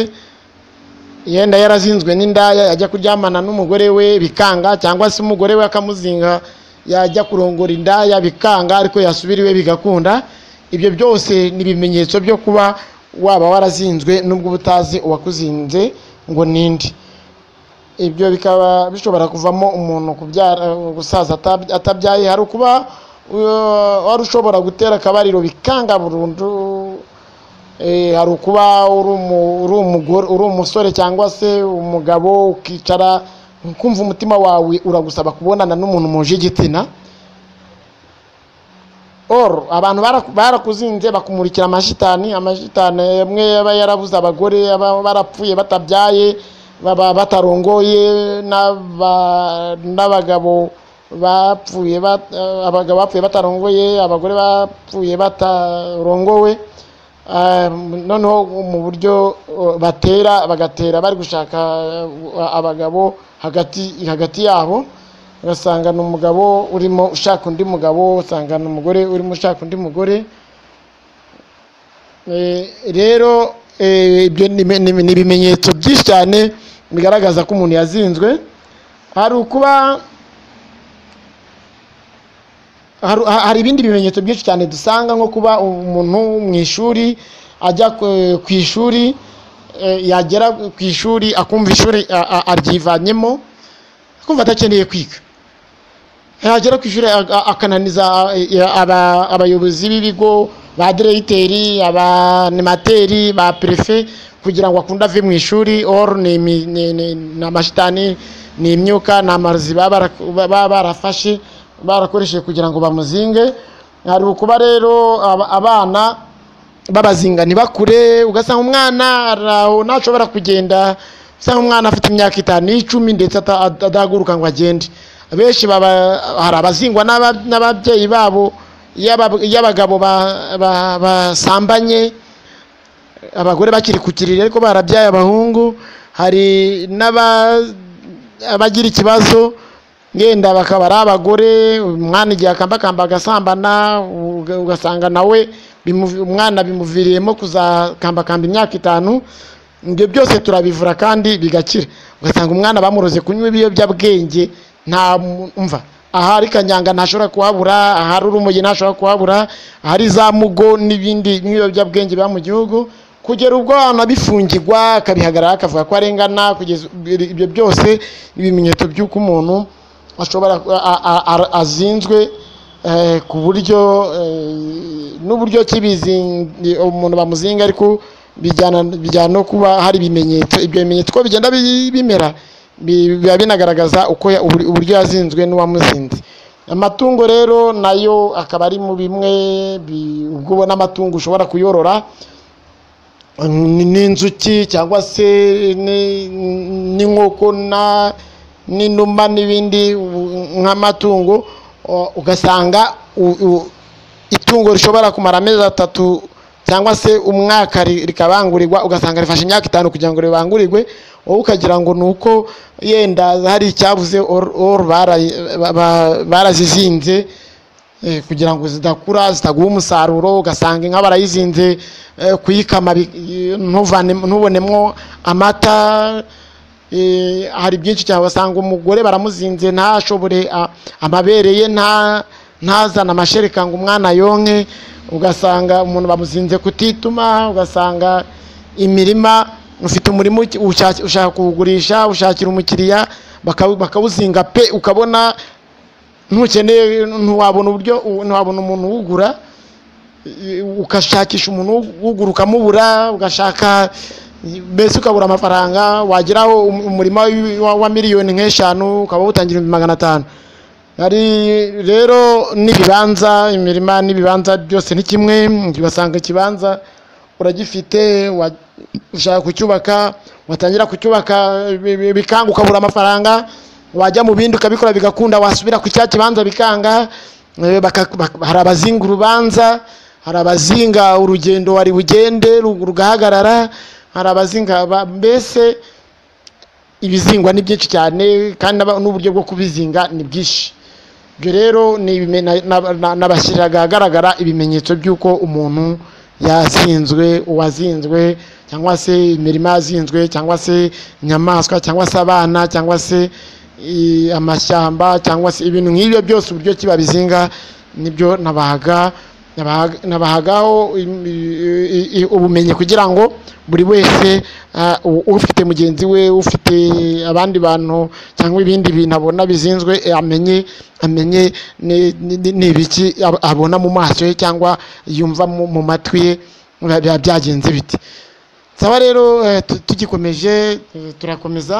yenda yarazinzwe n'indaya yajya kuryamana n'umugore we bikanga cyangwa se umugore we akamuzinga yajya kurongora indaya bikanga ariko yasubira iwe bigakunda ibyo byose ni ibimenyetso byo kuba waba warazinzwe n'ubwo uba utazi uwakuzinze ngo ninde ibyo bikaba bishobora kuvamo umuntu kubyara gusaza atab- atabyaye hari ukuba uh, wari ushobora gutera akabariro bikanga burundu eh, hari ukuba uri umu- uri umugore- uri umusore cyangwa se umugabo ukicara ukumva umutima wawe uragusaba kubonana n'umuntu muje igitsina or abantu baraku- barakuzinze bakumurikira amashitani amashitani amwe aba yarabuze abagore aba barapfuye batabyaye baba batarongoye n'aba- n'abagabo bapfuye bat- eh, abagabo bapfuye batarongoye abagore bapfuye batarongowe Eh, noneho mu buryo eh, batera bagatera bari gushaka eh, abagabo hagati hagati yabo ugasanga ni umugabo urimo ushaka undi mugabo usanga ni umugore urimo ushaka undi mugore Eh, rero eh, ibyo ni ni- ni- ni ibimenyetso byinshi cyane bigaragaza ko umuntu yazinzwe hari ukuba hari hari ibindi bimenyetso byinshi cyane dusanga nko kuba umuntu mu ishuri ajya ku- ku ishuri eh, yagera ku ishuri akumva ishuri a- a- aryivanyemo akumva adakeneye kwiga yagera ku ishuri a- a- akananiza a- ya- aba- abayobozi b'ibigo ba diregiteri abanimateri ba perefe kugira ngo akunde ave mu ishuri or ni imi- ni- ni- ni amashitani ni imyuka ni amarozi baba barak- baba barafashe barakoresheje kugira ngo bamuzinge hari ukuba rero aba- abana babazingani bakure ugasanga umwana ari aho ntashobora kugenda usanga umwana afite imyaka itanu n'icumi ndetse ata- ada- adahaguruka ngo agende benshi baba- hari abazingwa n'aba- n'ababyeyi babo iyo aba- iyo abagabo ba- ba- basambanye abagore bakiri ku kiriri ariko barabyaye abahungu hari n'aba abagira ikibazo ngenda bakaba ari abagore umwana igihe akambakamba agasambana uga- ugasanga nawe bimu- umwana bimuviriyemo kuzakambakamba imyaka itanu ibyo byose turabivura kandi bigakira ugasanga umwana bamuroze kunywa ibiyobyabwenge nta mu- mva ahari kanyanga ntashobora kuhabura ahari urumogi ntashobora kuhabura ahari za mugo n'ibindi n'ibiyobyabwenge biba mu gihugu kugera ubwo anabifungirwa akabihagarara akavuga ko arengana kugeza ibyo byose ni ibimenyetso by'uko umuntu ashobora a- a- a- azinzwe eh, ku buryo eh, n'uburyo ki bizingi- umuntu bamuzinga ariko bijyana bijyana no kuba hari ibimenyetso ibyo bimenyetso uko bigenda bi- bimera bi- biba binagaragaza uko ya- ubur- uburyo yazinzwe n'uwamuzinze amatungo rero nayo akaba ari mu bimwe bi- ubwo ubona amatungo ushobora kuyorora ni- n'inzuki cyangwa se ni- n'inkoko na n'inuma n'ibindi u- nk'amatungo o- ugasanga u- u- itungo rishobora kumara amezi atatu cyangwa se umwaka ri- rikabangurirwa ugasanga rifashe imyaka itanu kugira ngo ribangurirwe wowe ukagira ngo ni uko yenda hari icyabuze or- or barayi- ba- ba- barazizinze eh, kugira ngo zidakura zitaguha umusaruro ugasanga inka barayizinze eh, kuyikama bi- eh, ntuvane- ntubonemwo amata eh, hari byinshi cyane basanga umugore baramuzinze ntashobore a- amabere ye nta ntazana amashereka ngo umwana yonke ugasanga umuntu bamuzinze kutituma ugasanga imirima ufite umurima uki- ushaka ushaka kuwugurisha ushakira umukiriya bakawu- bakawuzinga pe ukabona ntukeneye ntiwabona uburyo ntiwabona umuntu uwugura i- ugashakisha umuntu ugura ukamubura ugashaka mbese ukabura amafaranga wageraho um- umurima wi- wa- wa miliyoni nk'eshanu ukaba wutangira ibihumbi magana atanu hari rero n'ibibanza imirima n'ibibanza byose ni kimwe basanga ikibanza uragifite wa- ushaka kucyubaka watangira kucyubaka bi- bi- bikanga ukabura amafaranga wajya mu bindi ukabikora bigakunda wasubira ku cya kibanza bikanga eh, baka- bak- hari abazinga urubanza hari abazinga urugendo wari bugende ru- rugahagarara hari abazinga ba- mbese ibizingwa ni byinshi cyane kandi n'aba- n'uburyo bwo kubizinga ni bwinshi ibyo rero ni ibime- na- na- na- nabashyiriraga ahagaragara ibimenyetso by'uko umuntu yazinzwe uwazinzwe cyangwa se imirima yazinzwe cyangwa se inyamaswa cyangwa se abana cyangwa se i- amashyamba cyangwa se ibintu nk'ibyo byose uburyo ki babizinga nibyo nabahaga nabahaga- nabahagaho im- i- i- i- ubumenyi kugira ngo buri wese ah, u- ufite mugenzi we ufite abandi bantu cyangwa ibindi bintu abona bizinzwe eh, amenye amenye ni- ni- ni ibiki ab- abona mu maso ye cyangwa yumva mu mu matwi ye biba- biba byagenze biti saba rero eh, tu- tugikomeje eh, turakomeza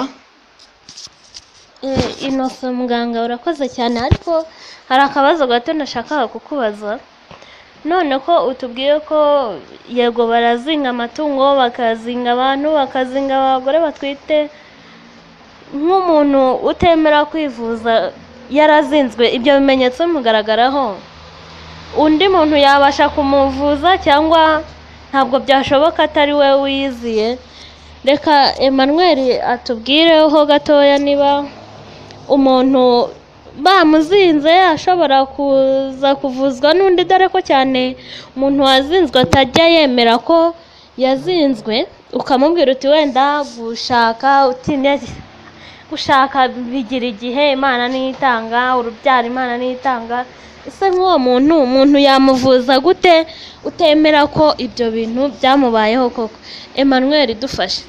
Eh, inoso muganga urakoze cyane ariko hari akabazo gato nashakaga kukubaza none ko utubwiye ko yego barazinga amatungo bakazinga abantu bakazinga abagore batwite nk'umuntu utemera kwivuza yarazinzwe ibyo bimenyetso bimugaragaraho undi muntu yabasha kumuvuza cyangwa ntabwo byashoboka atari we wiyiziye reka Emmanuel atubwireho gatoya niba umuntu bamuzinze ashobora kuza kuvuzwa n'undi dore ko cyane umuntu wazinzwe atajya yemera ko yazinzwe ukamubwira uti wenda gushaka utinya gushaka bigira igihe imana nitanga urubyaro imana nitanga ese nk'uwo muntu umuntu yamuvuza gute utemera ko ibyo bintu byamubayeho koko Emmanuel dufashe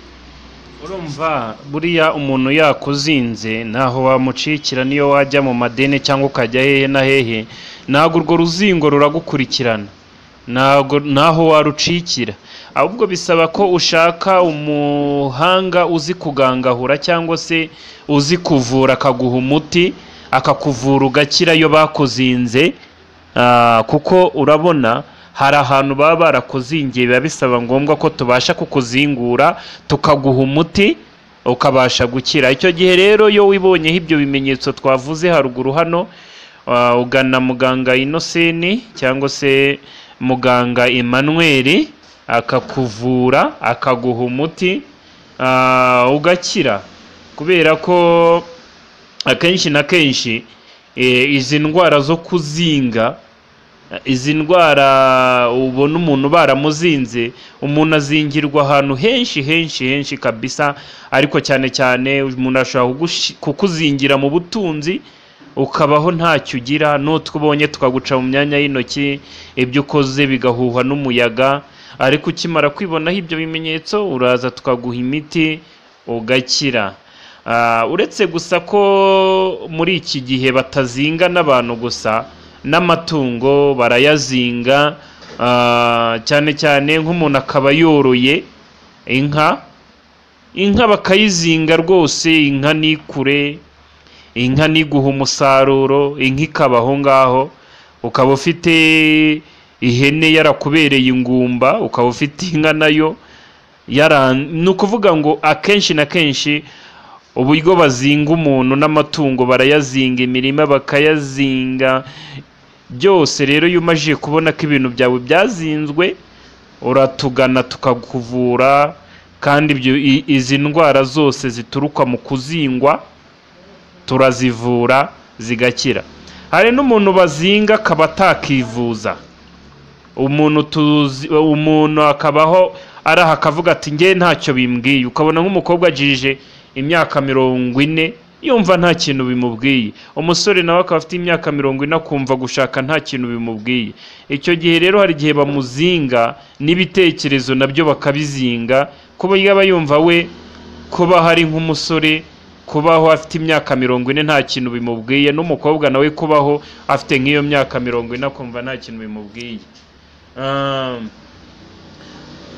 urumva buriya umuntu yakuzinze ntaho wamucikira niyo wajya mu madeni cyangwa ukajya hehe na hehe ntabwo urwo ruzingo ruragukurikirana ntabwo ntaho warucikira ahubwo bisaba ko ushaka umuhanga uzi kugangahura cyangwa se uzi kuvura akaguha umuti akakuvura ugakira iyo bakuzinze Ah, kuko urabona hari ahantu baba barakuzingiye biba bisaba ngombwa ko tubasha kukuzingura tukaguha umuti ukabasha gukira icyo gihe rero iyo wibonyeho ibyo bimenyetso twavuze haruguru hano ah, ugana muganga inoseni cyangwa se muganga Emmanuel akakuvura akaguha umuti ah, ugakira kubera ko akenshi na kenshi eh, izi ndwara zo kuzinga eh, izi ndwara ubona umuntu baramuzinze umuntu azingirwa ahantu henshi henshi henshi kabisa ariko cyane cyane umuntu ashobora kugushi- kukuzingira mu butunzi ukabaho ntacyo ugira n'utwo ubonye tukaguca mu myanya y'intoki ibyo ukoze bigahuhwa n'umuyaga ariko ukimara kwibonaho ibyo bimenyetso uraza tukaguha imiti ugakira Ah, uretse gusa ko muri iki gihe batazinga n'abantu gusa n'amatungo barayazinga ah, cyane cyane nk'umuntu akaba yoroye inka inka bakayizinga rwose inka ni kure inka niguha umusaruro inka ikaba aho ngaho ukaba ufite ihene yarakubereye ingumba ukaba ufite inka nayo yara ni ukuvuga ngo akenshi na kenshi uburyo bazinga umuntu n'amatungo barayazinga imirima bakayazinga byose rero iyo umajije kubona ko ibintu byawe byazinzwe uratugana tukakuvura kandi ibyo i- izi ndwara zose zituruka mu kuzingwa turazivura zigakira hari n'umuntu bazinga akaba atakivuza umuntu tuzi umuntu akabaho araha akavuga ati nge ntacyo bimbwiye ukabona nk'umukobwa ajije imyaka mirongo ine yumva nta kintu bimubwiye umusore nawe akaba afite imyaka mirongo ine akumva gushaka nta kintu bimubwiye icyo gihe rero hari igihe bamuzinga n'ibitekerezo nabyo bakabizinga ku buryo aba yumva we kuba hari nk'umusore kubaho afite imyaka mirongo ine nta kintu bimubwiye n'umukobwa nawe kubaho afite nk'iyo myaka mirongo ine akumva nta kintu bimubwiye Um,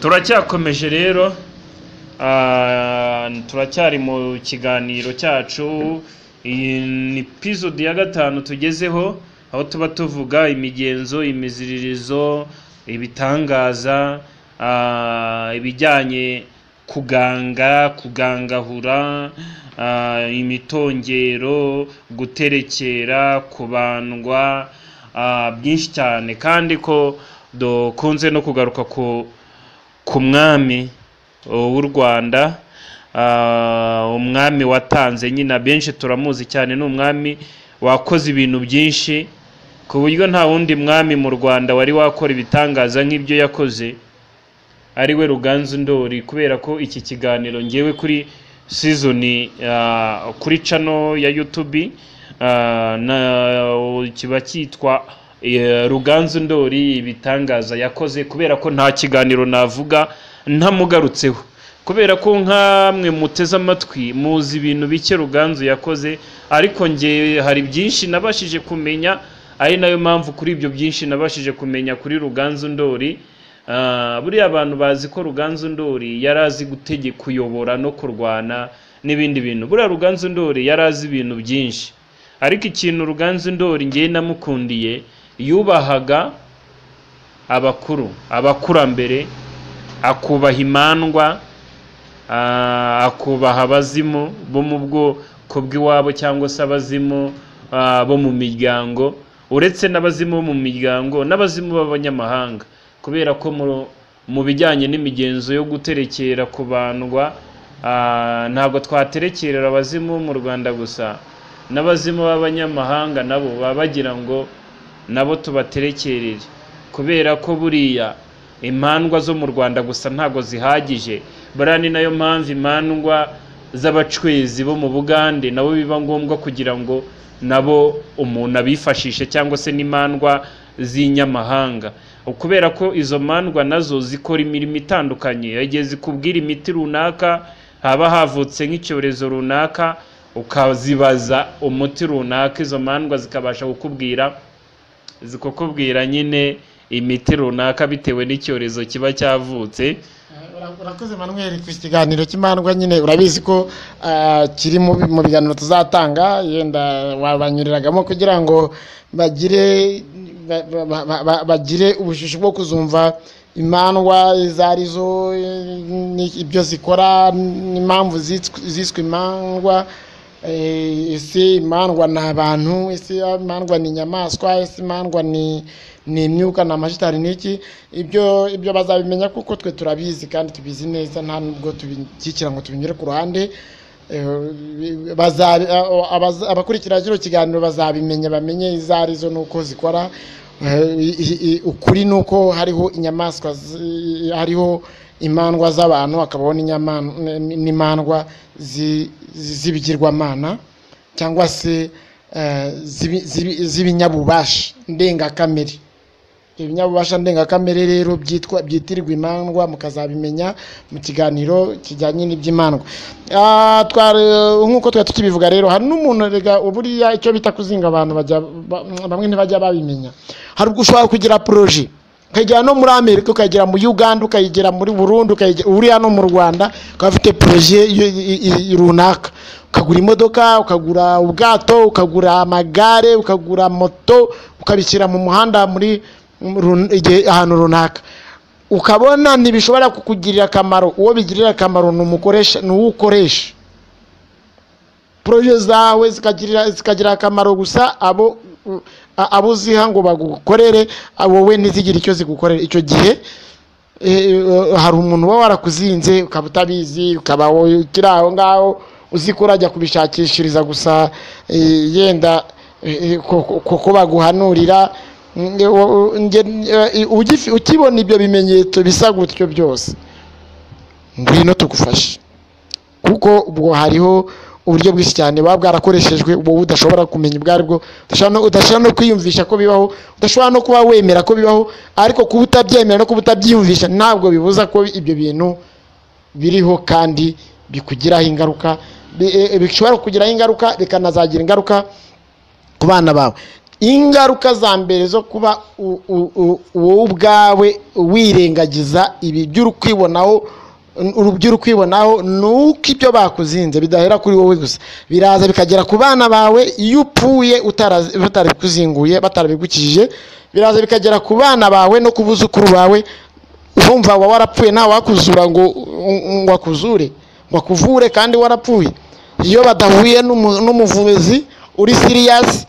turacyakomeje rero ah, turacyari mu kiganiro cyacu iyi ni pisodi ya gatanu tugezeho aho tuba tuvuga imigenzo imiziririzo ibitangaza ah, ibijyanye kuganga kugangahura ah, imitongero guterekera kubandwa ah, byinshi cyane kandi ko dukunze no kugaruka ku ku mwami uh, w'u rwanda ah, umwami watanze nyine abenshi turamuzi cyane ni umwami wakoze ibintu byinshi ku buryo nta wundi mwami mu rwanda wari wakora ibitangaza nk'ibyo yakoze ari we ruganzu ndori kubera ko iki kiganiro ngewe kuri sizoni ah, kuri cano ya yutubi ah, na- kiba cyitwa Eh, ruganzu ndori ibitangaza yakoze kubera ko nta kiganiro navuga ntamugarutseho kubera ko nk'amwe muteze amatwi muzi ibintu bike ruganzu yakoze ariko nge hari byinshi nabashije kumenya ari nayo mpamvu kuri ibyo byinshi nabashije kumenya kuri ruganzu ndori Ah, buriya abantu bazi ko ruganzu ndori yari azi gutegeka kuyobora no kurwana n'ibindi bintu buriya ruganzu ndori yari azi ibintu byinshi ariko ikintu ruganzu ndori ngewe namukundiye yubahaga abakuru abakurambere akubaha imandwa ah, akubaha abazimu bo mu bwoko bw'iwabo cyangwa se abazimu ah, bo mu miryango uretse n'abazimu bo mu miryango n'abazimu b'abanyamahanga kubera ko mu- mu bijyanye n'imigenzo yo guterekera kubandwa ah, ntabwo twaterekerera abazimu bo mu rwanda gusa n'abazimu b'abanyamahanga nabo baba bagira ngo nabo tubaterekerere kubera ko buriya imandwa zo mu rwanda gusa ntabwo zihagije buriya ni nayo mpamvu imandwa z'abacwezi bo mu bugande nabo biba ngombwa kugira ngo nabo umuntu abifashishe cyangwa se n'imandwa z'inyamahanga kubera ko izo mandwa nazo zikora imirimo itandukanye igihe zikubwira imiti runaka haba havutse nk'icyorezo runaka ukazibaza umuti runaka izo mandwa zikabasha kukubwira zikakubwira nyine imiti runaka bitewe n'icyorezo kiba cyavutse Ura- urakoze manuel ku kiganiro cy'imandwa nyine urabizi ko ah, kiri mu bi- mu biganiro tuzatanga yenda wabanyuriragamo kugira ngo bagire ba- ba- ba- ba- bagire ubushisho bwo kuzumva imandwa izo ari zo ni- ibyo zikora n'impamvu zits- ziswe imandwa Eh, ese imandwa ni abantu ese imandwa ni inyamaswa ese imandwa ni ni imyuka ni amashitari ni iki ibyo ibyo bazabimenya kuko twe turabizi kandi tubizi neza nta nubwo tubikikira ngo tubinyure ku ruhande Eh, baza- abaza- abakurikira kino kiganiro bazabimenya bamenye izo ari zo n'uko zikora Eh, i- i- ukuri ni uko hariho inyamaswa zi- hariho imandwa z'abantu hakabaho n'inyaman- n- n'imandwa zi- zi- z'ibigirwamana cyangwa se eh, z'ibi- z'ibi- z'ibinyabubasha ndengakamere ibinyabubasha ndengakamere rero byitwa byitirwa imandwa mukazabimenya mu kiganiro kijyanye n'iby'imandwa Ah, twari- nk'uko twari tukibivuga rero hari n'umuntu rega buriya icyo bita kuzinga abantu bajya ba- bamwe ntibajya babimenya hari ubwo ushobora kugira poroje ukayigera no muri amerika ukayigera muri uganda ukayigera muri burundu ukayigera uriya no mu rwanda ukaba ufite poroje y- y- y- runaka ukagura imodoka ukagura ubwato ukagura amagare ukagura moto ukabishyira mu muhanda muri mu run- igihe- ahantu runaka ukabona ntibishobora kukugirira akamaro uwo bigirira akamaro ni umukoresha ni uwo ukoresha poroje zawe zikagirira zikagira akamaro gusa abo u- a- abo uziha ngo bagukorere abo we ntizigire icyo zigukorera icyo gihe eh, eh, hari umuntu uba warakuzinze ukaba utabizi ukaba wowe ukiri aho ngaho uzi ko urajya kubishakishiriza gusa eh, yenda eh, ko- ko ko baguhanurira Mm, eh, wo- nge- eh, ugifi- ukibona ibyo bimenyetso bisa gutyo byose ngwino tugufashe kuko ubwo hariho uburyo bwinshi cyane buba bwarakoreshejwe wowe udashobora kumenya ubwo aribwo udashobora no- udashobora no kwiyumvisha ko bibaho udashobora no kuba wemera ko bibaho ariko kuba utabyemera no kuba utabyiyumvisha ntabwo bibuza ko ibyo bintu biriho kandi bikugiraho ingaruka bi- eh, bishobora kukugiraho ingaruka bikanazagira ingaruka ku bana bawe ingaruka za mbere zo kuba u- u- u- wowe ubwawe wirengagiza ibi by'urukwibonaho by'urukwibonaho ni uko ibyo bakuzinze bidahera kuri wowe gusa biraza bikagera ku bana bawe iyo upfuye utarazi- batarabikuzinguye batarabigukijije biraza bikagera ku bana bawe no ku buzukuru bawe urumva uba warapfuye nta wakuzura ngo ngo akuzure ngo akuvure kandi warapfuye iyo badahuye n'umu- n'umuvuzi uri siriyasi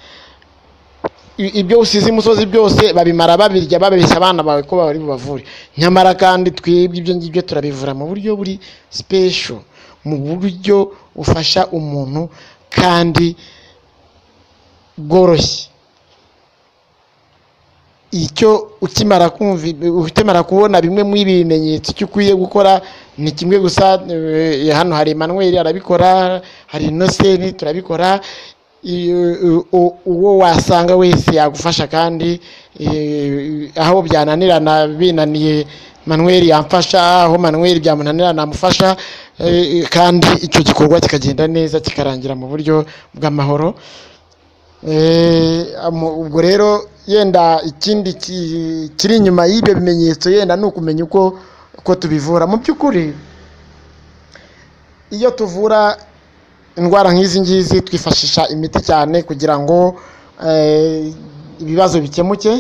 i- ibyo usize imusozi byose babimara babirya babeshya abana bawe ko bari bubavure nyamara kandi twebwe ibyo ngibyo turabivura mu buryo buri special mu buryo bufasha umuntu kandi bworoshye icyo ukimara kumva ukimara kubona bimwe muri ibi bimenyetso icyo ukwiye gukora ni kimwe gusa eh, hano hari Emmanuel arabikora hari Innocent turabikora iyo- u- u- uwo wasanga wese yagufasha kandi eh, aho byananirana binaniye manweri yamfasha aho manweri byamunanira namufasha eh, kandi icyo gikorwa kikagenda neza kikarangira mu buryo bw'amahoro Eh, mu- ubwo rero yenda ikindi ki- kiri inyuma y'ibyo bimenyetso yenda ni ukumenya uko uko tubivura mu by'ukuri iyo tuvura indwara nk'izi ngizi twifashisha imiti cyane kugira ngo eh, ibibazo bikemuke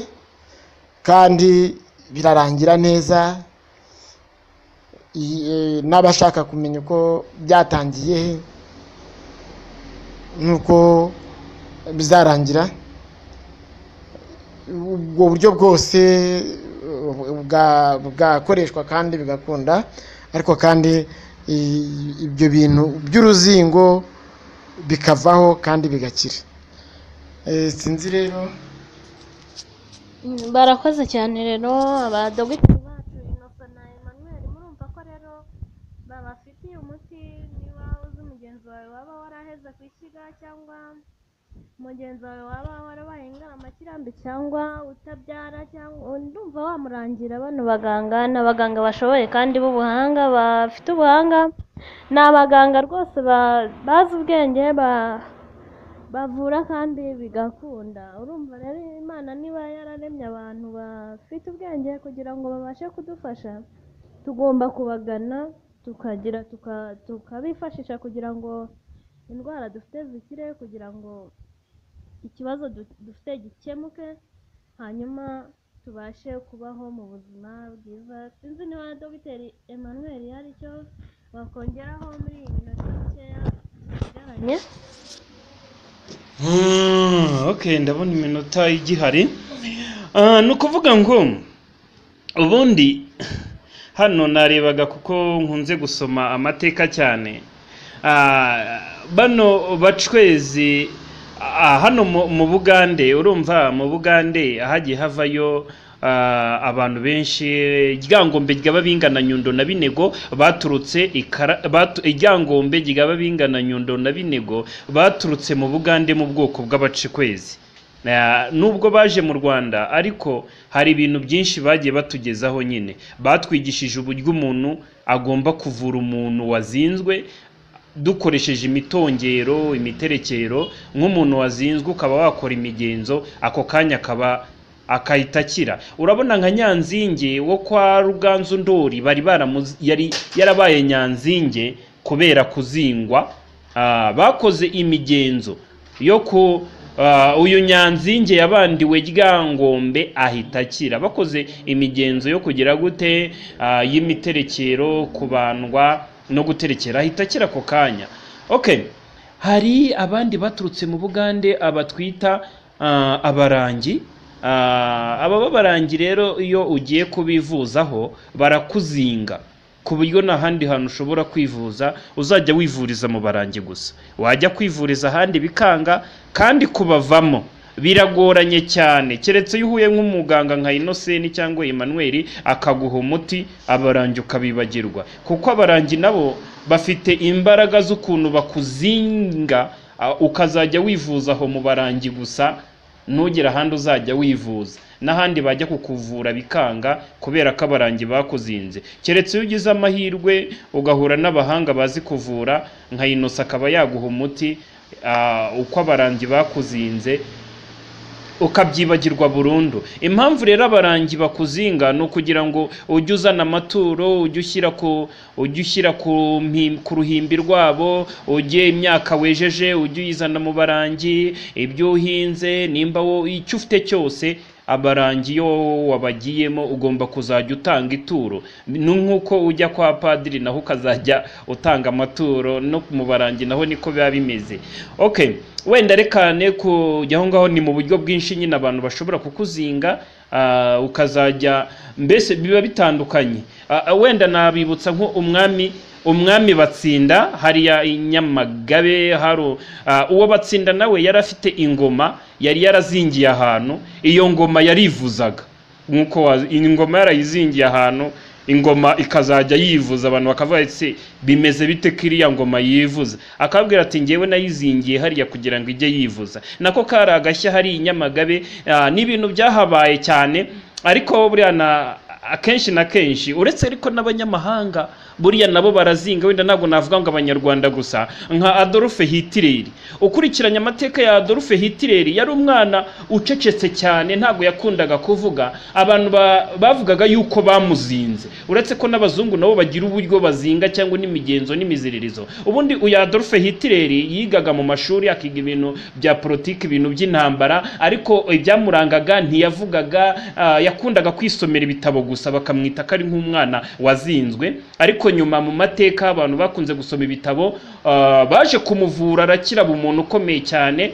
kandi birarangira neza I- eh, n'abashaka kumenya uko byatangiye n'uko bizarangira ubwo buryo bwose eh, bwa- bwakoreshwa kandi bigakunda ariko kandi i- ibyo bintu by'uruzingo bikavaho kandi bigakira Eh, sinzi rero Mm, barakoze cyane rero abadogiteri bacu inosa na emmanuel murumva ko rero babafitiye umuti niba uzi mugenzi wawe waba waraheze ku ishyiga cyangwa mugenzi wawe waba warabaye ingaramakirambi cyangwa utabyara cyangwa ndumva wamurangira bano baganga ni abaganga bashoboye kandi b'ubuhanga bafite ubuhanga ni abaganga rwose ba- bazi ubwenge ba bavura kandi bigakunda urumva rero imana niba yararemye abantu bafite ubwenge kugira ngo babashe kudufasha tugomba kubagana tukagira tuka- tukabifashisha kugira ngo indwara dufite zikire kugira ngo ikibazo du- dufite gikemuke hanyuma tubashe kubaho mu buzima bwiza sinzi niba dogiteri emmanuel hari icyo wakongeraho muri iyi minota mikeya tusigaranye Ah, okay ndabona iminota igihari Ah, ni ukuvuga ngo ubundi hano narebaga kuko nkunze gusoma amateka cyane Ah, bano bacwezi ah, hano mu mu bugande urumva mu bugande hagiye havayo ah, abantu benshi iryangombe ryaba bingana nyundo na binego baturutse ikara batu- iryangombe ryaba bingana nyundo na binego baturutse mu bugande mu bwoko bw'abacikwezi Na- nubwo baje mu rwanda ariko hari ibintu byinshi bagiye batugezaho nyine batwigishije uburyo umuntu agomba kuvura umuntu wazinzwe dukoresheje imitongero imiterekero nk'umuntu wazinzwe ukaba wakora imigenzo ako kanya akaba akahita akira urabona nka nyanzinge wo kwa ruganzu ndori bari baramuzi- yari yarabaye nyanzinge kubera kuzingwa ah, bakoze imigenzo yo ku ah, uyu nyanzinge yabandiwe ryangombe ahita akira bakoze imigenzo yo kugira gute ah, y'imiterekero kubandwa no guterekera ahita akira ako kanya okay hari abandi baturutse mu bugande abatwita ah, abarangi Ah, aba b'abarangi rero iyo ugiye kubivuzaho barakuzinga ku buryo nta handi hantu ushobora kwivuza uzajya wivuriza mu barangi gusa wajya kwivuriza ahandi bikanga kandi kubavamo biragoranye cyane keretse iyo uhuye nk'umuganga nka inoseni cyangwa Emmanuel akaguha umuti abarangi ukabibagirwa kuko abarangi nabo bafite imbaraga z'ukuntu bakuzinga ah, ukazajya wivuza aho mu barangi gusa ntugire ahandi uzajya wivuza n'ahandi bajya kukuvura bikanga kubera ko abarangi bakuzinze keretse iyo ugize amahirwe ugahura n'abahanga bazi kuvura nka inosa akaba yaguha umuti ah, uko abarangi bakuzinze ukabyibagirwa burundu impamvu rero abarangi bakuzinga ni ukugira ngo ujye uzana amaturo ujye ushyira ku ujye ushyira ku mpi- ku ruhimbi rwabo ujye imyaka wejeje ujye uyizana mu barangi ibyo uhinze nimba wo icyo ufite cyose abarangi iyo wabagiyemo ugomba kuzajya utanga ituro ni nk'uko ujya kwa padiri naho ukazajya utanga amaturo no mu barangi naho niko biba bimeze okay wenda rekane kujya aho ngaho ni mu buryo bwinshi nyine abantu bashobora kukuzinga ah, ukazajya mbese biba bitandukanye Ah, ah, wenda nabibutsa nko umwami umwami batsinda hariya i nyamagabe haro ah, uwo batsinda nawe yari afite ingoma yari yarazingiye ahantu iyo ngoma yarivuzaga nk'uko wazi- ingoma yarayizingiye ahantu ingoma ikazajya yivuza abantu bakavuga ese bimeze bite ko iriya ngoma yivuza akabwira ati ngewe nayizingiye hariya kugira ngo ijye yivuza nako kari agashya hari i nyamagabe ah, ni ibintu byahabaye cyane ariko buriya na akenshi na kenshi uretse ariko n'abanyamahanga buriya nabo barazinga wenda ntabwo navuga ngo abanyarwanda gusa nka adolphe hitler ukurikiranye amateka ya adolphe hitler yari umwana ucecetse cyane ntabwo yakundaga kuvuga abantu ba- bavugaga yuko bamuzinze uretse ko n'abazungu nabo bagira uburyo bazinga cyangwa n'imigenzo n'imiziririzo ubundi uyu adolphe hitler yigaga mu mashuri akiga ibintu bya politiki ibintu by'intambara ariko ibyamurangaga ntiyavugaga ah, yakundaga kwisomera ibitabo gusa bakamwita ko ari nk'umwana wazinzwe ariko nyuma mu mateka abantu bakunze gusoma ibitabo ah, baje kumuvura arakira umuntu ukomeye cyane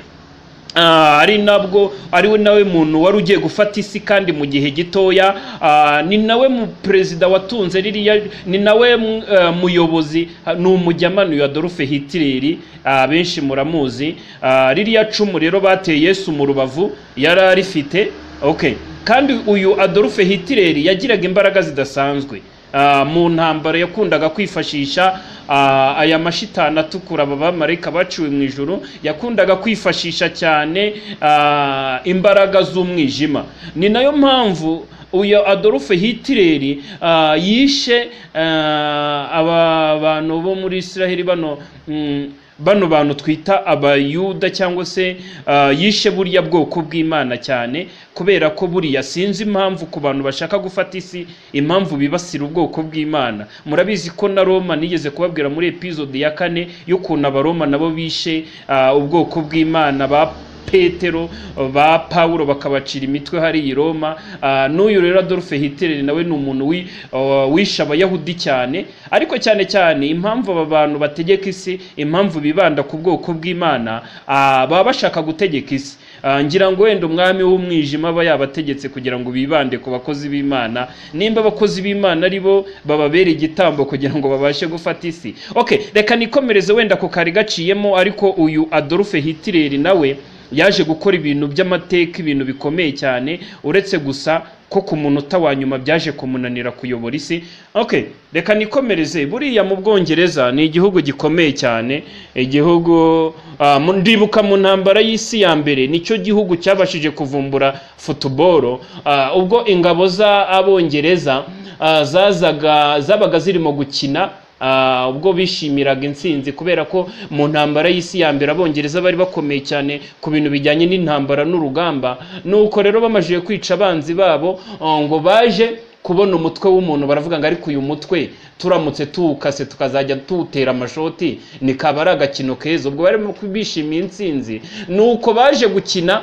Ah, ari nabwo ari we nawe muntu wari ugiye gufata isi kandi mu gihe gitoya Ah, ni nawe mu perezida watunze ririya ni nawe mm, eh, muyobozi ha- ni umujyamanu ya Adolf Hitler ah, benshi muramuzi Ah, ririya cumu rero bateye Yesu mu rubavu yari arifite okay kandi uyu Adolf Hitler yagiraga imbaraga zidasanzwe Ah, mu ntambara yakundaga kwifashisha ah, aya mashitani atukura aba bamarayika baciwe mu ijuru yakundaga kwifashisha cyane ah, imbaraga z'umwijima ni nayo mpamvu uyu adolphe hitler ah, yishe ah, aba bantu bo muri israheli bano mm, bano bantu twita abayuda cyangwa se ah, yishe buriya bwoko bw'imana cyane kubera ko buriya sinzi impamvu ku bantu bashaka gufata isi impamvu bibasira ubwoko bw'imana murabizi ko na roma nigeze kubabwira muri epizode ya kane y'ukuntu abaroma nabo bishe ah, ubwoko bw'imana ba petero ba pawulo bakabacira imitwe hari i roma Ah, n'uyu rero adolphe hitler nawe ni umuntu wi- ah, wishe abayahudi cyane ariko cyane cyane impamvu aba bantu bategeka isi impamvu bibanda ku bwoko bw'imana ah, baba bashaka gutegeka isi Ah, ngira ngo wenda umwami w'umwijima aba yabategetse kugira ngo bibande ku bakozi b'imana nimba abakozi b'imana ari bo bababere igitambo kugira ngo babashe gufata isi okay reka nikomereze wenda ku kari gaciyemo ariko uyu adolphe hitler nawe yaje gukora ibintu by'amateka ibintu bikomeye cyane uretse gusa ko ku munota wa nyuma byaje kumunanira kuyobora isi okay reka nikomereze buriya mu bwongereza ni igihugu gikomeye cyane igihugu ah, mu- ndibuka mu ntambara y'isi ya mbere nicyo gihugu cyabashije kuvumbura futuboro Ah, ubwo ingabo z'abongereza ah, zazaga zabaga zirimo gukina ah, ubwo bishimiraga intsinzi kubera ko mu ntambara y'isi ya mbere abongereza bari bakomeye cyane ku bintu bijyanye n'intambara n'urugamba nuko rero bamajije kwica abanzi babo ah, ngo baje kubona umutwe w'umuntu baravuga ngo ariko uyu mutwe turamutse tuwukase tukazajya tuwutera amashoti ni kaba ari agakino keza ubwo barimo bishimiye intsinzi nuko baje gukina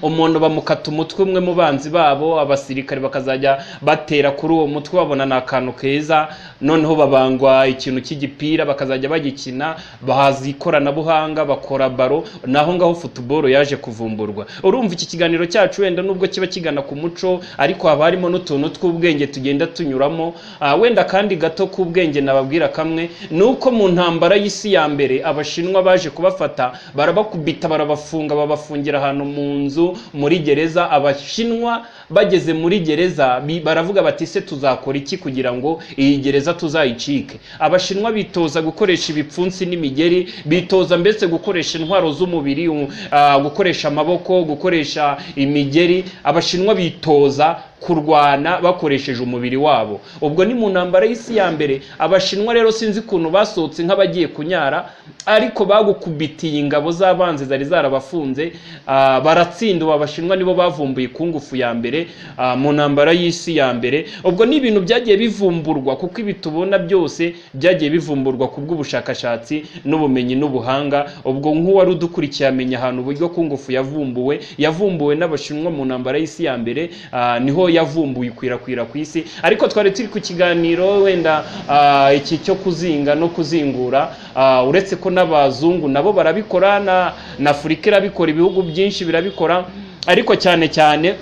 umuntu bamukata umutwe umwe mu banzi babo abasirikare bakazajya batera kuri uwo mutwe babona ni akantu keza noneho babangwa ikintu cy'igipira bakazajya bagikina bahaza ikoranabuhanga bakora baro naho ngaho futuboro yaje kuvumburwa urumva iki kiganiro cyacu wenda nubwo kiba kigana ku muco ariko haba harimo n'utuntu tw'ubwenge tugenda tunyuramo Ah, wenda kandi gato k'ubwenge nababwira kamwe ni uko mu ntambara y'isi ya mbere abashinwa baje kubafata barabakubita barabafunga babafungira ahantu mu nzu muri gereza abashinwa bageze muri gereza bi- baravuga bati se tuzakora iki kugira ngo iyi gereza tuzayicike abashinwa bitoza gukoresha ibipfunsi n'imigeri bitoza mbese gukoresha intwaro z'umubiri u- ah, gukoresha amaboko gukoresha imigeri abashinwa bitoza kurwana bakoresheje umubiri wabo ubwo ni mu ntambara y'isi ya mbere abashinwa rero sinzi ukuntu basohotse nk'abagiye kunyara ariko bagukubitiye ingabo z'abanzi zari zarabafunze ah, baratsinda ubu abashinwa nibo bavumbuye ikungufu ya mbere ah, mu ntambara y'isi ya mbere ubwo ni ibintu byagiye bivumburwa kuko ibi tubona byose byagiye bivumburwa ku bw'ubushakashatsi n'ubumenyi n'ubuhanga ubwo nk'uwari udukurikiye amenya ahantu uburyo kungufu yavumbuwe yavumbuwe n'abashinwa mu ntambara y'isi ya mbere ah, niho yavumbuye ikwirakwira ku isi ariko twari turi ku kiganiro wenda ah, iki cyo kuzinga no kuzingura ah, uretse ko n'abazungu nabo barabikora na- na afurika irabikora ibihugu byinshi birabikora ariko cyane cyane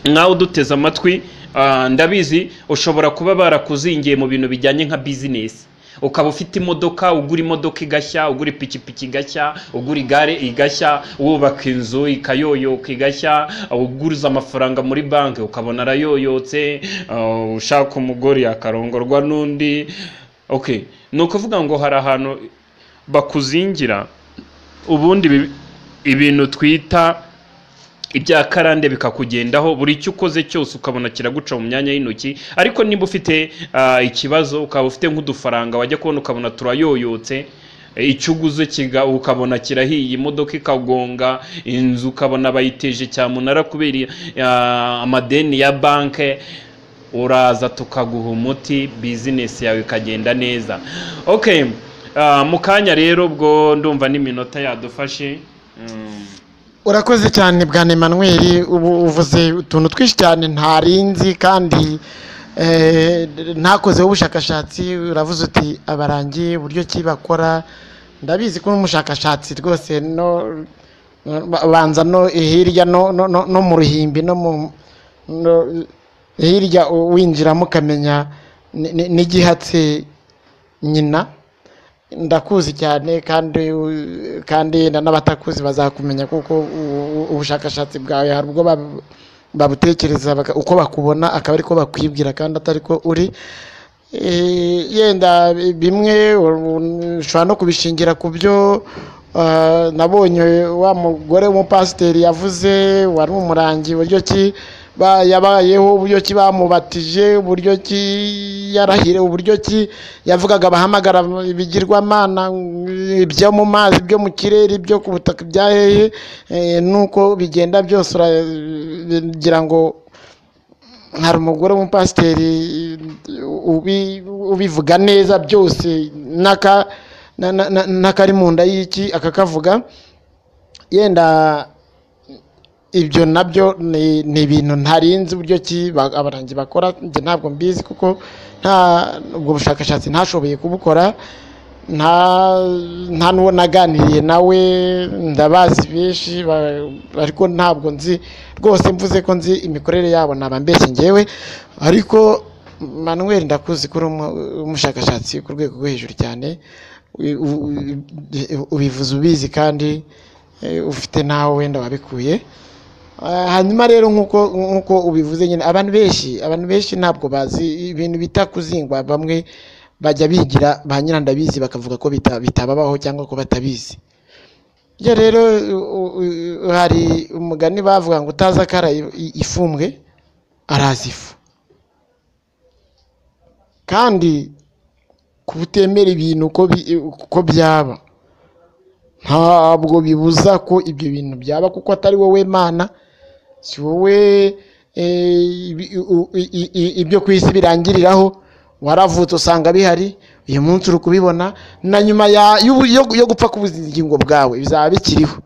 nawe uduteze amatwi ah, ndabizi ushobora kuba barakuzingiye mu bintu bijyanye nka bizinesi ukaba ufite imodoka ugura imodoka igashya ugura ipikipiki igashya ugura igare igashya wubaka inzu ikayoyoka igashya uguriza amafaranga muri banki ukabona arayoyotse ah, ushaka umugore akarongorwa n'undi okay ni ukuvuga ngo hari ahantu bakuzingira ubundi ibi- ibintu twita ibya karande bikakugendaho buri icyo ukoze cyose ukabona kiraguca mu myanya y'intoki ariko niba ufite ah, ikibazo ukaba ufite nk'udufaranga wajya kubona ukabona turayoyotse eh, icyo uguze kiga- ukabona kirahiye imodoka ikagonga inzu ukabona bayiteje cyamunara kubera ah, amadeni ya banke uraza tukaguha umuti bizinesi yawe ikagenda neza okay ah, mu kanya rero ubwo ndumva n'iminota yadufashe Mm. urakoze cyane bwana Emmanuel ubu uvuze utuntu twinshi cyane ntarinzi kandi eh, ntakozeho ubushakashatsi uravuze uti abarangi uburyo ki bakora ndabizi ko n'umushakashatsi rwose no ba- banza no hirya no, no, no, no mu ruhimbi no mu no, hirya winjiramo ukamenya ni- ni- n'igihatse nyina ndakuzi cyane kandi kandi na- n'abatakuzi bazakumenya kuko u- u- ubushakashatsi bwawe hari ubwo bab- babutekereza baka- uko bakubona akaba ariko bakwibwira kandi atari ko uri Eh, yenda bimwe u- ushobora no kubishingira ku byo ah, nabonye wa mugore w'umupasiteri yavuze wari umurangi uburyo ki ba- yabayeho uburyo ki bamubatije uburyo ki yarahire uburyo ki yavugaga abahamagara ibigirwamana mm, ibyo mu mazi ibyo mu kirere ibyo ku butaka bya hehe eh, nuko bigenda byose uragira ngo hari umugore w'umupasiteri ubi- ubivuga neza byose n'aka- na- na- na- n'akari mu nda y'iki akakavuga yenda ibyo nabyo ni ni ibintu ntarinzi uburyo ki ba- abarangi bakora njye ntabwo mbizi kuko nta ubwo bushakashatsi ntashoboye kubukora nta nta n'uwo naganiriye nawe ndabazi benshi ba- ariko ntabwo nzi rwose mvuze ko nzi imikorere yabo naba mbeshye ngewe ariko manuel ndakuzi ko uri umu- umushakashatsi ku rwego rwo hejuru cyane u- u- u- ubivuze ubizi kandi eh, ufite n'aho wenda wabikuye Ah, hanyuma rero nk'uko nk'uko ubivuze nyine abantu benshi abantu benshi ntabwo bazi ibintu bita kuzingwa bamwe bajya bigira ba nyirandabizi bakavuga ko bita- bitababaho cyangwa ko batabizi iyo rero u- u- hari umugani bavuga ngo utazi akara i- ifumbwe arazi ifu kandi kuba utemera ibintu uko bi- uko byaba ntabwo bibuza ko ibyo bintu byaba kuko atari wowe mana si wowe eh, ibi- u- i- i- i- ibyo ku isi birangiriraho waravutse usanga bihari uyu munsi uri kubibona na nyuma ya- y'ubu- yo- yo gupfa k'ubugingo bwawe bizaba bikiriho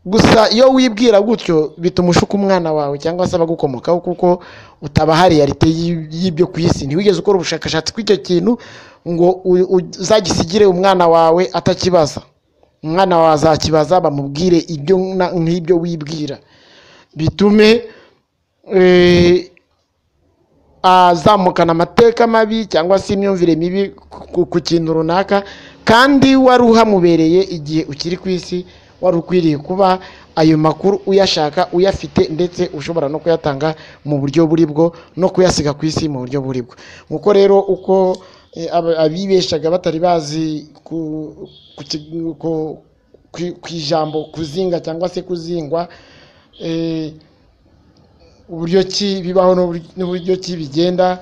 gusa iyo wibwira gutyo bituma ushuka umwana wawe cyangwa se abagukomokaho kuko utabahari yarite y'ibyo ku isi ntiwigeze ukora ubushakashatsi kw'icyo kintu ngo u- u- uzagisigire umwana wawe atakibaza umwana wawe azakibaza bamubwire ibyo na- nk'ibyo wibwira bitume eh, azamukana amateka mabi cyangwa se imyumvire mibi ku- ku- ku kintu runaka kandi wari uhamubereye igihe ukiri ku isi wari ukwiriye kuba ayo makuru uyashaka uyafite ndetse ushobora no kuyatanga mu buryo buri bwo no kuyasiga ku isi mu buryo buri bwo nk'uko rero uko eh, aba- abibeshaga batari bazi ku ku ki- ku- ku- ku ijambo kuzinga cyangwa se kuzingwa eh, uburyo ki bibaho n'ubur- n'uburyo ki bigenda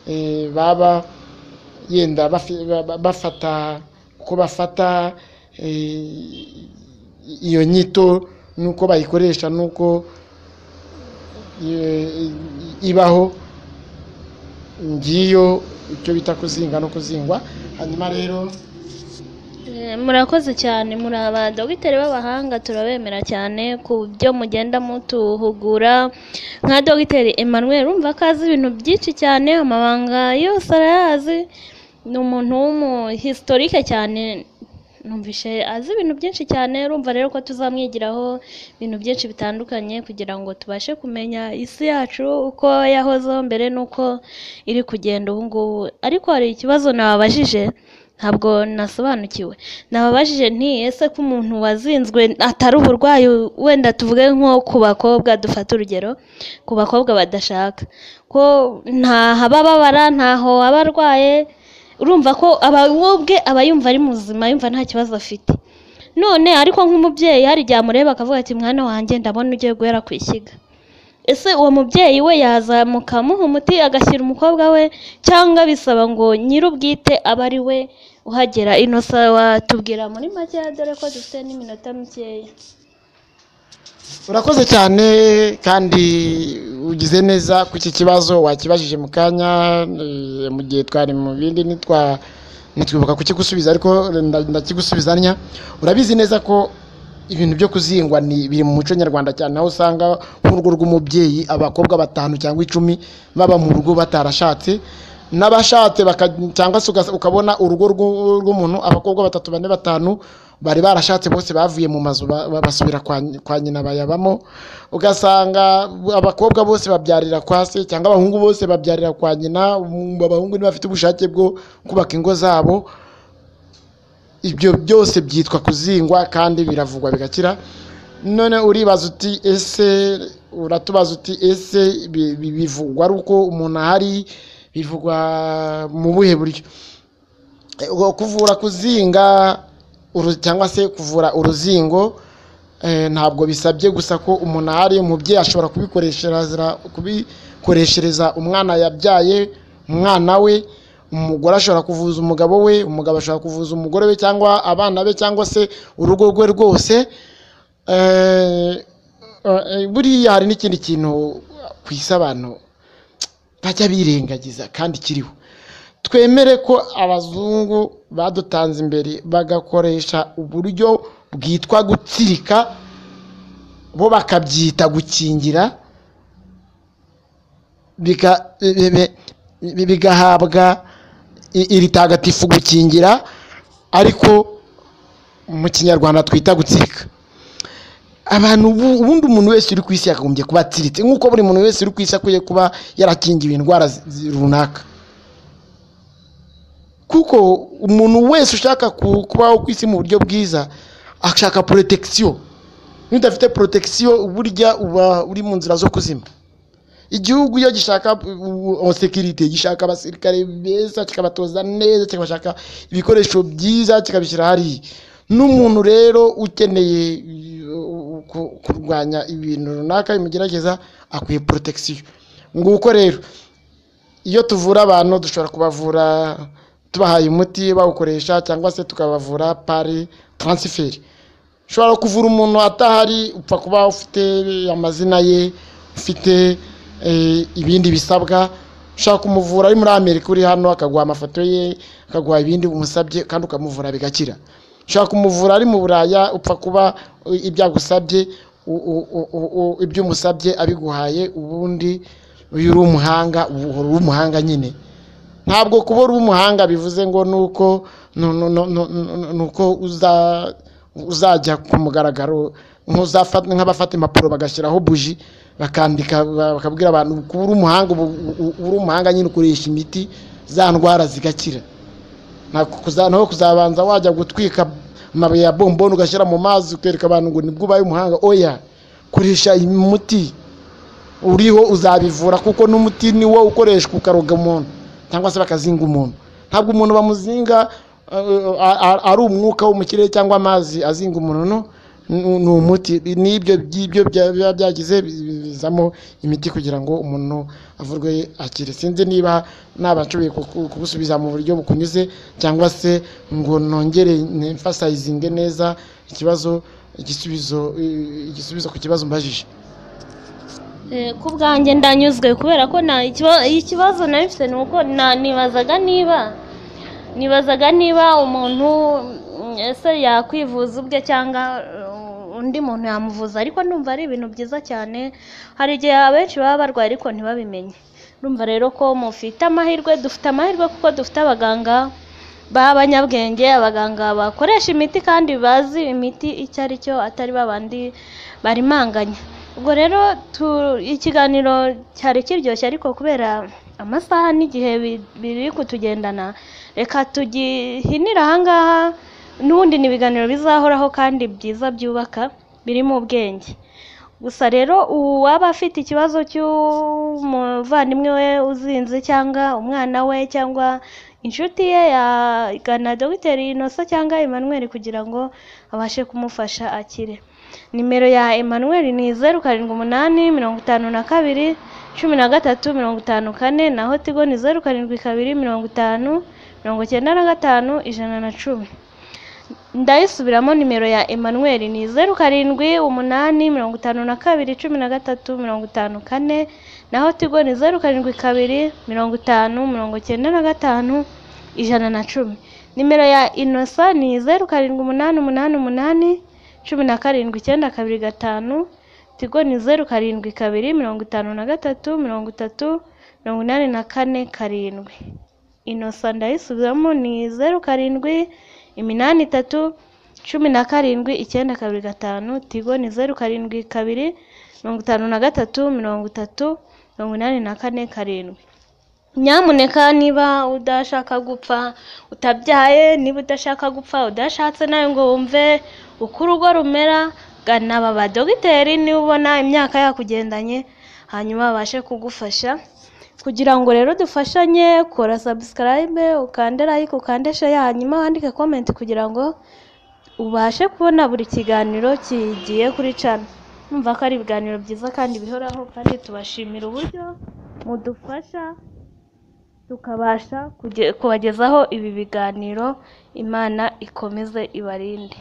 eh, baba yenda bafi- ba- ba- bafata uko bafata eh, iyo nyito n'uko bayikoresha n'uko eh, ibaho ngiyo icyo bita kuzinga no kuzingwa hanyuma rero Eh, murakoze cyane muri abadogiteri b'abahanga turabemera cyane ku byo mugenda mutuhugura nka dogiteri Emmanuel urumva ko azi ibintu byinshi cyane amabanga yose arayazi ni umuntu w'umuhistorike cyane numvishe azi ibintu byinshi cyane urumva rero ko tuzamwigiraho ibintu byinshi bitandukanye kugira ngo tubashe kumenya isi yacu uko yahozeho mbere n'uko iri kugenda ubu ngubu ariko hari ikibazo nababajije ntabwo nasobanukiwe nababajije nti ese ko umuntu wazinzwe atari uburwayi wenda tuvuge nko ku bakobwa dufate urugero ku bakobwa badashaka ko nta haba ababara ntaho aba arwaye urumva ko aba we ubwe aba yumva ari muzima yumva nta kibazo afite none ariko nk'umubyeyi hari igihe amureba akavuga ati mwana wanjye ndabona ugiye guhera ku ishyiga ese uwo mubyeyi we yazamuka amuha umuti agashyira umukobwa we cyangwa bisaba ngo nyir'ubwite abe ari we uhagera inosa watubwira muri make dore ko dufite n'iminota mikeya urakoze cyane kandi ugize neza ku iki kibazo wakibajije mu kanya eh, mu gihe twari mu bindi nitwa nitwibuka kukigusubiza ariko nda- ndakigusubizanya urabizi neza ko ibintu byo kuzingwa ni biri mu muco nyarwanda cyane aho usanga nk'urugo rw'umubyeyi abakobwa batanu cyangwa icumi baba mu rugo batarashatse n'abashatse baka- cyangwa se ugas- ukabona urugo rw'u- rw'umuntu abakobwa batatu bane batanu bari barashatse bose bavuye mu mazu ba- ba- basubira kwa ny- kwa nyina bayabamo ugasanga abakobwa bose babyarira kwa se cyangwa abahungu bose babyarira kwa nyina um, abahungu ntibafite ubushake bwo kubaka ingo zabo ibyo byose byitwa kuzingwa kandi biravugwa bigakira none uribaza uti ese uratubaza uti ese bi- bi- bivugwa ari uko umuntu ahari bivugwa mu buhe buryo ubwo kuvura kuzinga uru- cyangwa se kuvura uruzingo eh, ntabwo bisabye gusa ko umuntu ahari umubyeyi ashobora kubikoreshereza kubikoreshereza umwana yabyaye umwana we umugore ashobora kuvuza umugabo we umugabo ashobora kuvuza umugore we cyangwa abana be cyangwa se urugo rwe rwose Eh, eh, buriya hari n'ikindi kintu ku isi abantu bajya birengagiza kandi kiriho twemere ko abazungu badutanze imbere bagakoresha uburyo bwitwa gutsirika bo bakabyita gukingira biga- bi- bi- bi- bigahabwa i- iri tagatifu gukingira ariko mu kinyarwanda twita gutsirika abantu ubu- ubundi umuntu wese uri ku isi yakagombye kuba atsiritse nk'uko buri muntu wese uri ku isi akwiye kuba yarakingiwe indwara zi- zi- runaka kuko umuntu wese ushaka ku- kubaho ku isi mu buryo bwiza ashaka porotecisiyo niba udafite porotecisiyo burya uba uri mu nzira zo kuzima igihugu iyo gishaka sekirite gishaka abasirikare beza kikabatoza neza kikabashaka ibikoresho byiza kikabishyira hariya n'umuntu rero ukeneye uh, ku- kurwanya ibintu runaka bimugerageza akwiye porotecisiyo nguko rero iyo tuvura abantu dushobora kubavura tubahaye umuti bawukoresha cyangwa se tukabavura pari taransiferi ushobora kuvura umuntu atahari upfa kuba ufite amazina ye ufite eh, ibindi bisabwa ushaka kumuvura ari muri amerika uri hano akaguha amafoto ye akaguha ibindi umusabye kandi ukamuvura bigakira ushaka kumuvura ari mu buraya upfa kuba eh, ibyo agusabye u- u- u- u- u- ibyo umusabye abiguhaye ubundi uyu uri umuhanga ubu uhora uri umuhanga nyine ntabwo kuba uri umuhanga bivuze ngo ni uko nu- nu- nu- nu- nu- ni uko uza- uzajya ku mugaragaro nk'uzafa- nk'abafata impapuro bagashyiraho buji bakandika ba- bakabwira abantu kuba uri umuhanga ubu u- uri umuhanga nyine ukoresha imiti za ndwara zigakira ntabwo kuza- naho kuzabanza wajya gutwika amabuye ya bomboni ugashyira mu mazi ukereka abantu ngo nibwo ubaye umuhanga oya koresha umuti uriho uzabivura kuko n'umuti ni wo ukoreshwa ukaroga umuntu cyangwa se bakazinga umuntu ntabwo umuntu bamuzinga eh, a- a- ari umwuka wo mu kirere cyangwa amazi azinga umuntu no ni- ni umuti n'ibyo by'ibyo bya- biba byagize bizamo imiti kugira ngo umuntu avurwe akire sinzi niba nabashoboye kuku- kugusubiza mu buryo bukunyuze cyangwa se ngo nongere nemfasayizinge neza ikibazo igisubizo eh, igisubizo ku kibazo mbajije Eh, ku bwanjye ndanyuzwe kubera ko nta ikiba- ikibazo nari mfite ni uko na- nibazaga niba nibazaga niba umuntu mm, ese yakwivuza ubwe cyangwa uh, undi muntu yamuvuza ariko ndumva ari ibintu byiza cyane hari igihe abenshi baba barwaye ariko ntibabimenye ndumva rero ko mufite amahirwe dufite amahirwe kuko dufite abaganga b'abanyabwenge abaganga bakoresha imiti kandi bazi imiti icyo ari cyo atari babandi barimanganya ubwo rero tu- ikiganiro cyari kiryoshye ariko kubera amasaha n'igihe bi- biri kutugendana reka tugihinire ahangaha n'ubundi ni ibiganiro bizahoraho kandi byiza byubaka birimo ubwenge gusa rero uwaba afite ikibazo cy'umuvandimwe we uzinze cyangwa umwana we cyangwa inshuti ye yagana dogiteri inosa cyangwa emmanuel kugira ngo abashe kumufasha akire nimero ya emmanuel ni zeru karindwi umunani mirongo itanu na kabiri cumi na gatatu mirongo itanu kane naho tigo ni zeru karindwi kabiri mirongo itanu mirongo icyenda na gatanu ijana na cumi ndayisubiramo nimero ya emmanuel ni zeru karindwi umunani mirongo itanu na kabiri cumi na gatatu mirongo itanu kane naho tigo ni zeru karindwi kabiri mirongo itanu mirongo icyenda na gatanu ijana na cumi nimero ya inosa ni zeru karindwi umunani umunani umunani cumi na karindwi icyenda kabiri gatanu tigo ni zeru karindwi kabiri mirongo itanu na gatatu mirongo itatu mirongo inani na kane karindwi inosa ndayisubiramo ni zeru karindwi iminani itatu cumi na karindwi icyenda kabiri gatanu tigo ni zeru karindwi kabiri mirongo itanu na gatatu mirongo itatu mirongo inani na kane karindwi nyamuneka niba udashaka gupfa utabyaye niba udashaka gupfa udashatse nawe ngo wumve uko urugo rumera gana aba badogiteri niba ubona imyaka yakugendanye hanyuma babashe kugufasha kugira ngo rero dufashanye kora subscribe ukande like ukande share hanyuma wandike comment kugira ngo ubashe kubona buri kiganiro kigiye kuri channel numva ko ari ibiganiro byiza kandi bihoraho kandi tubashimira uburyo mudufasha tukabasha kuge- kubagezaho ibi biganiro imana ikomeze ibarinde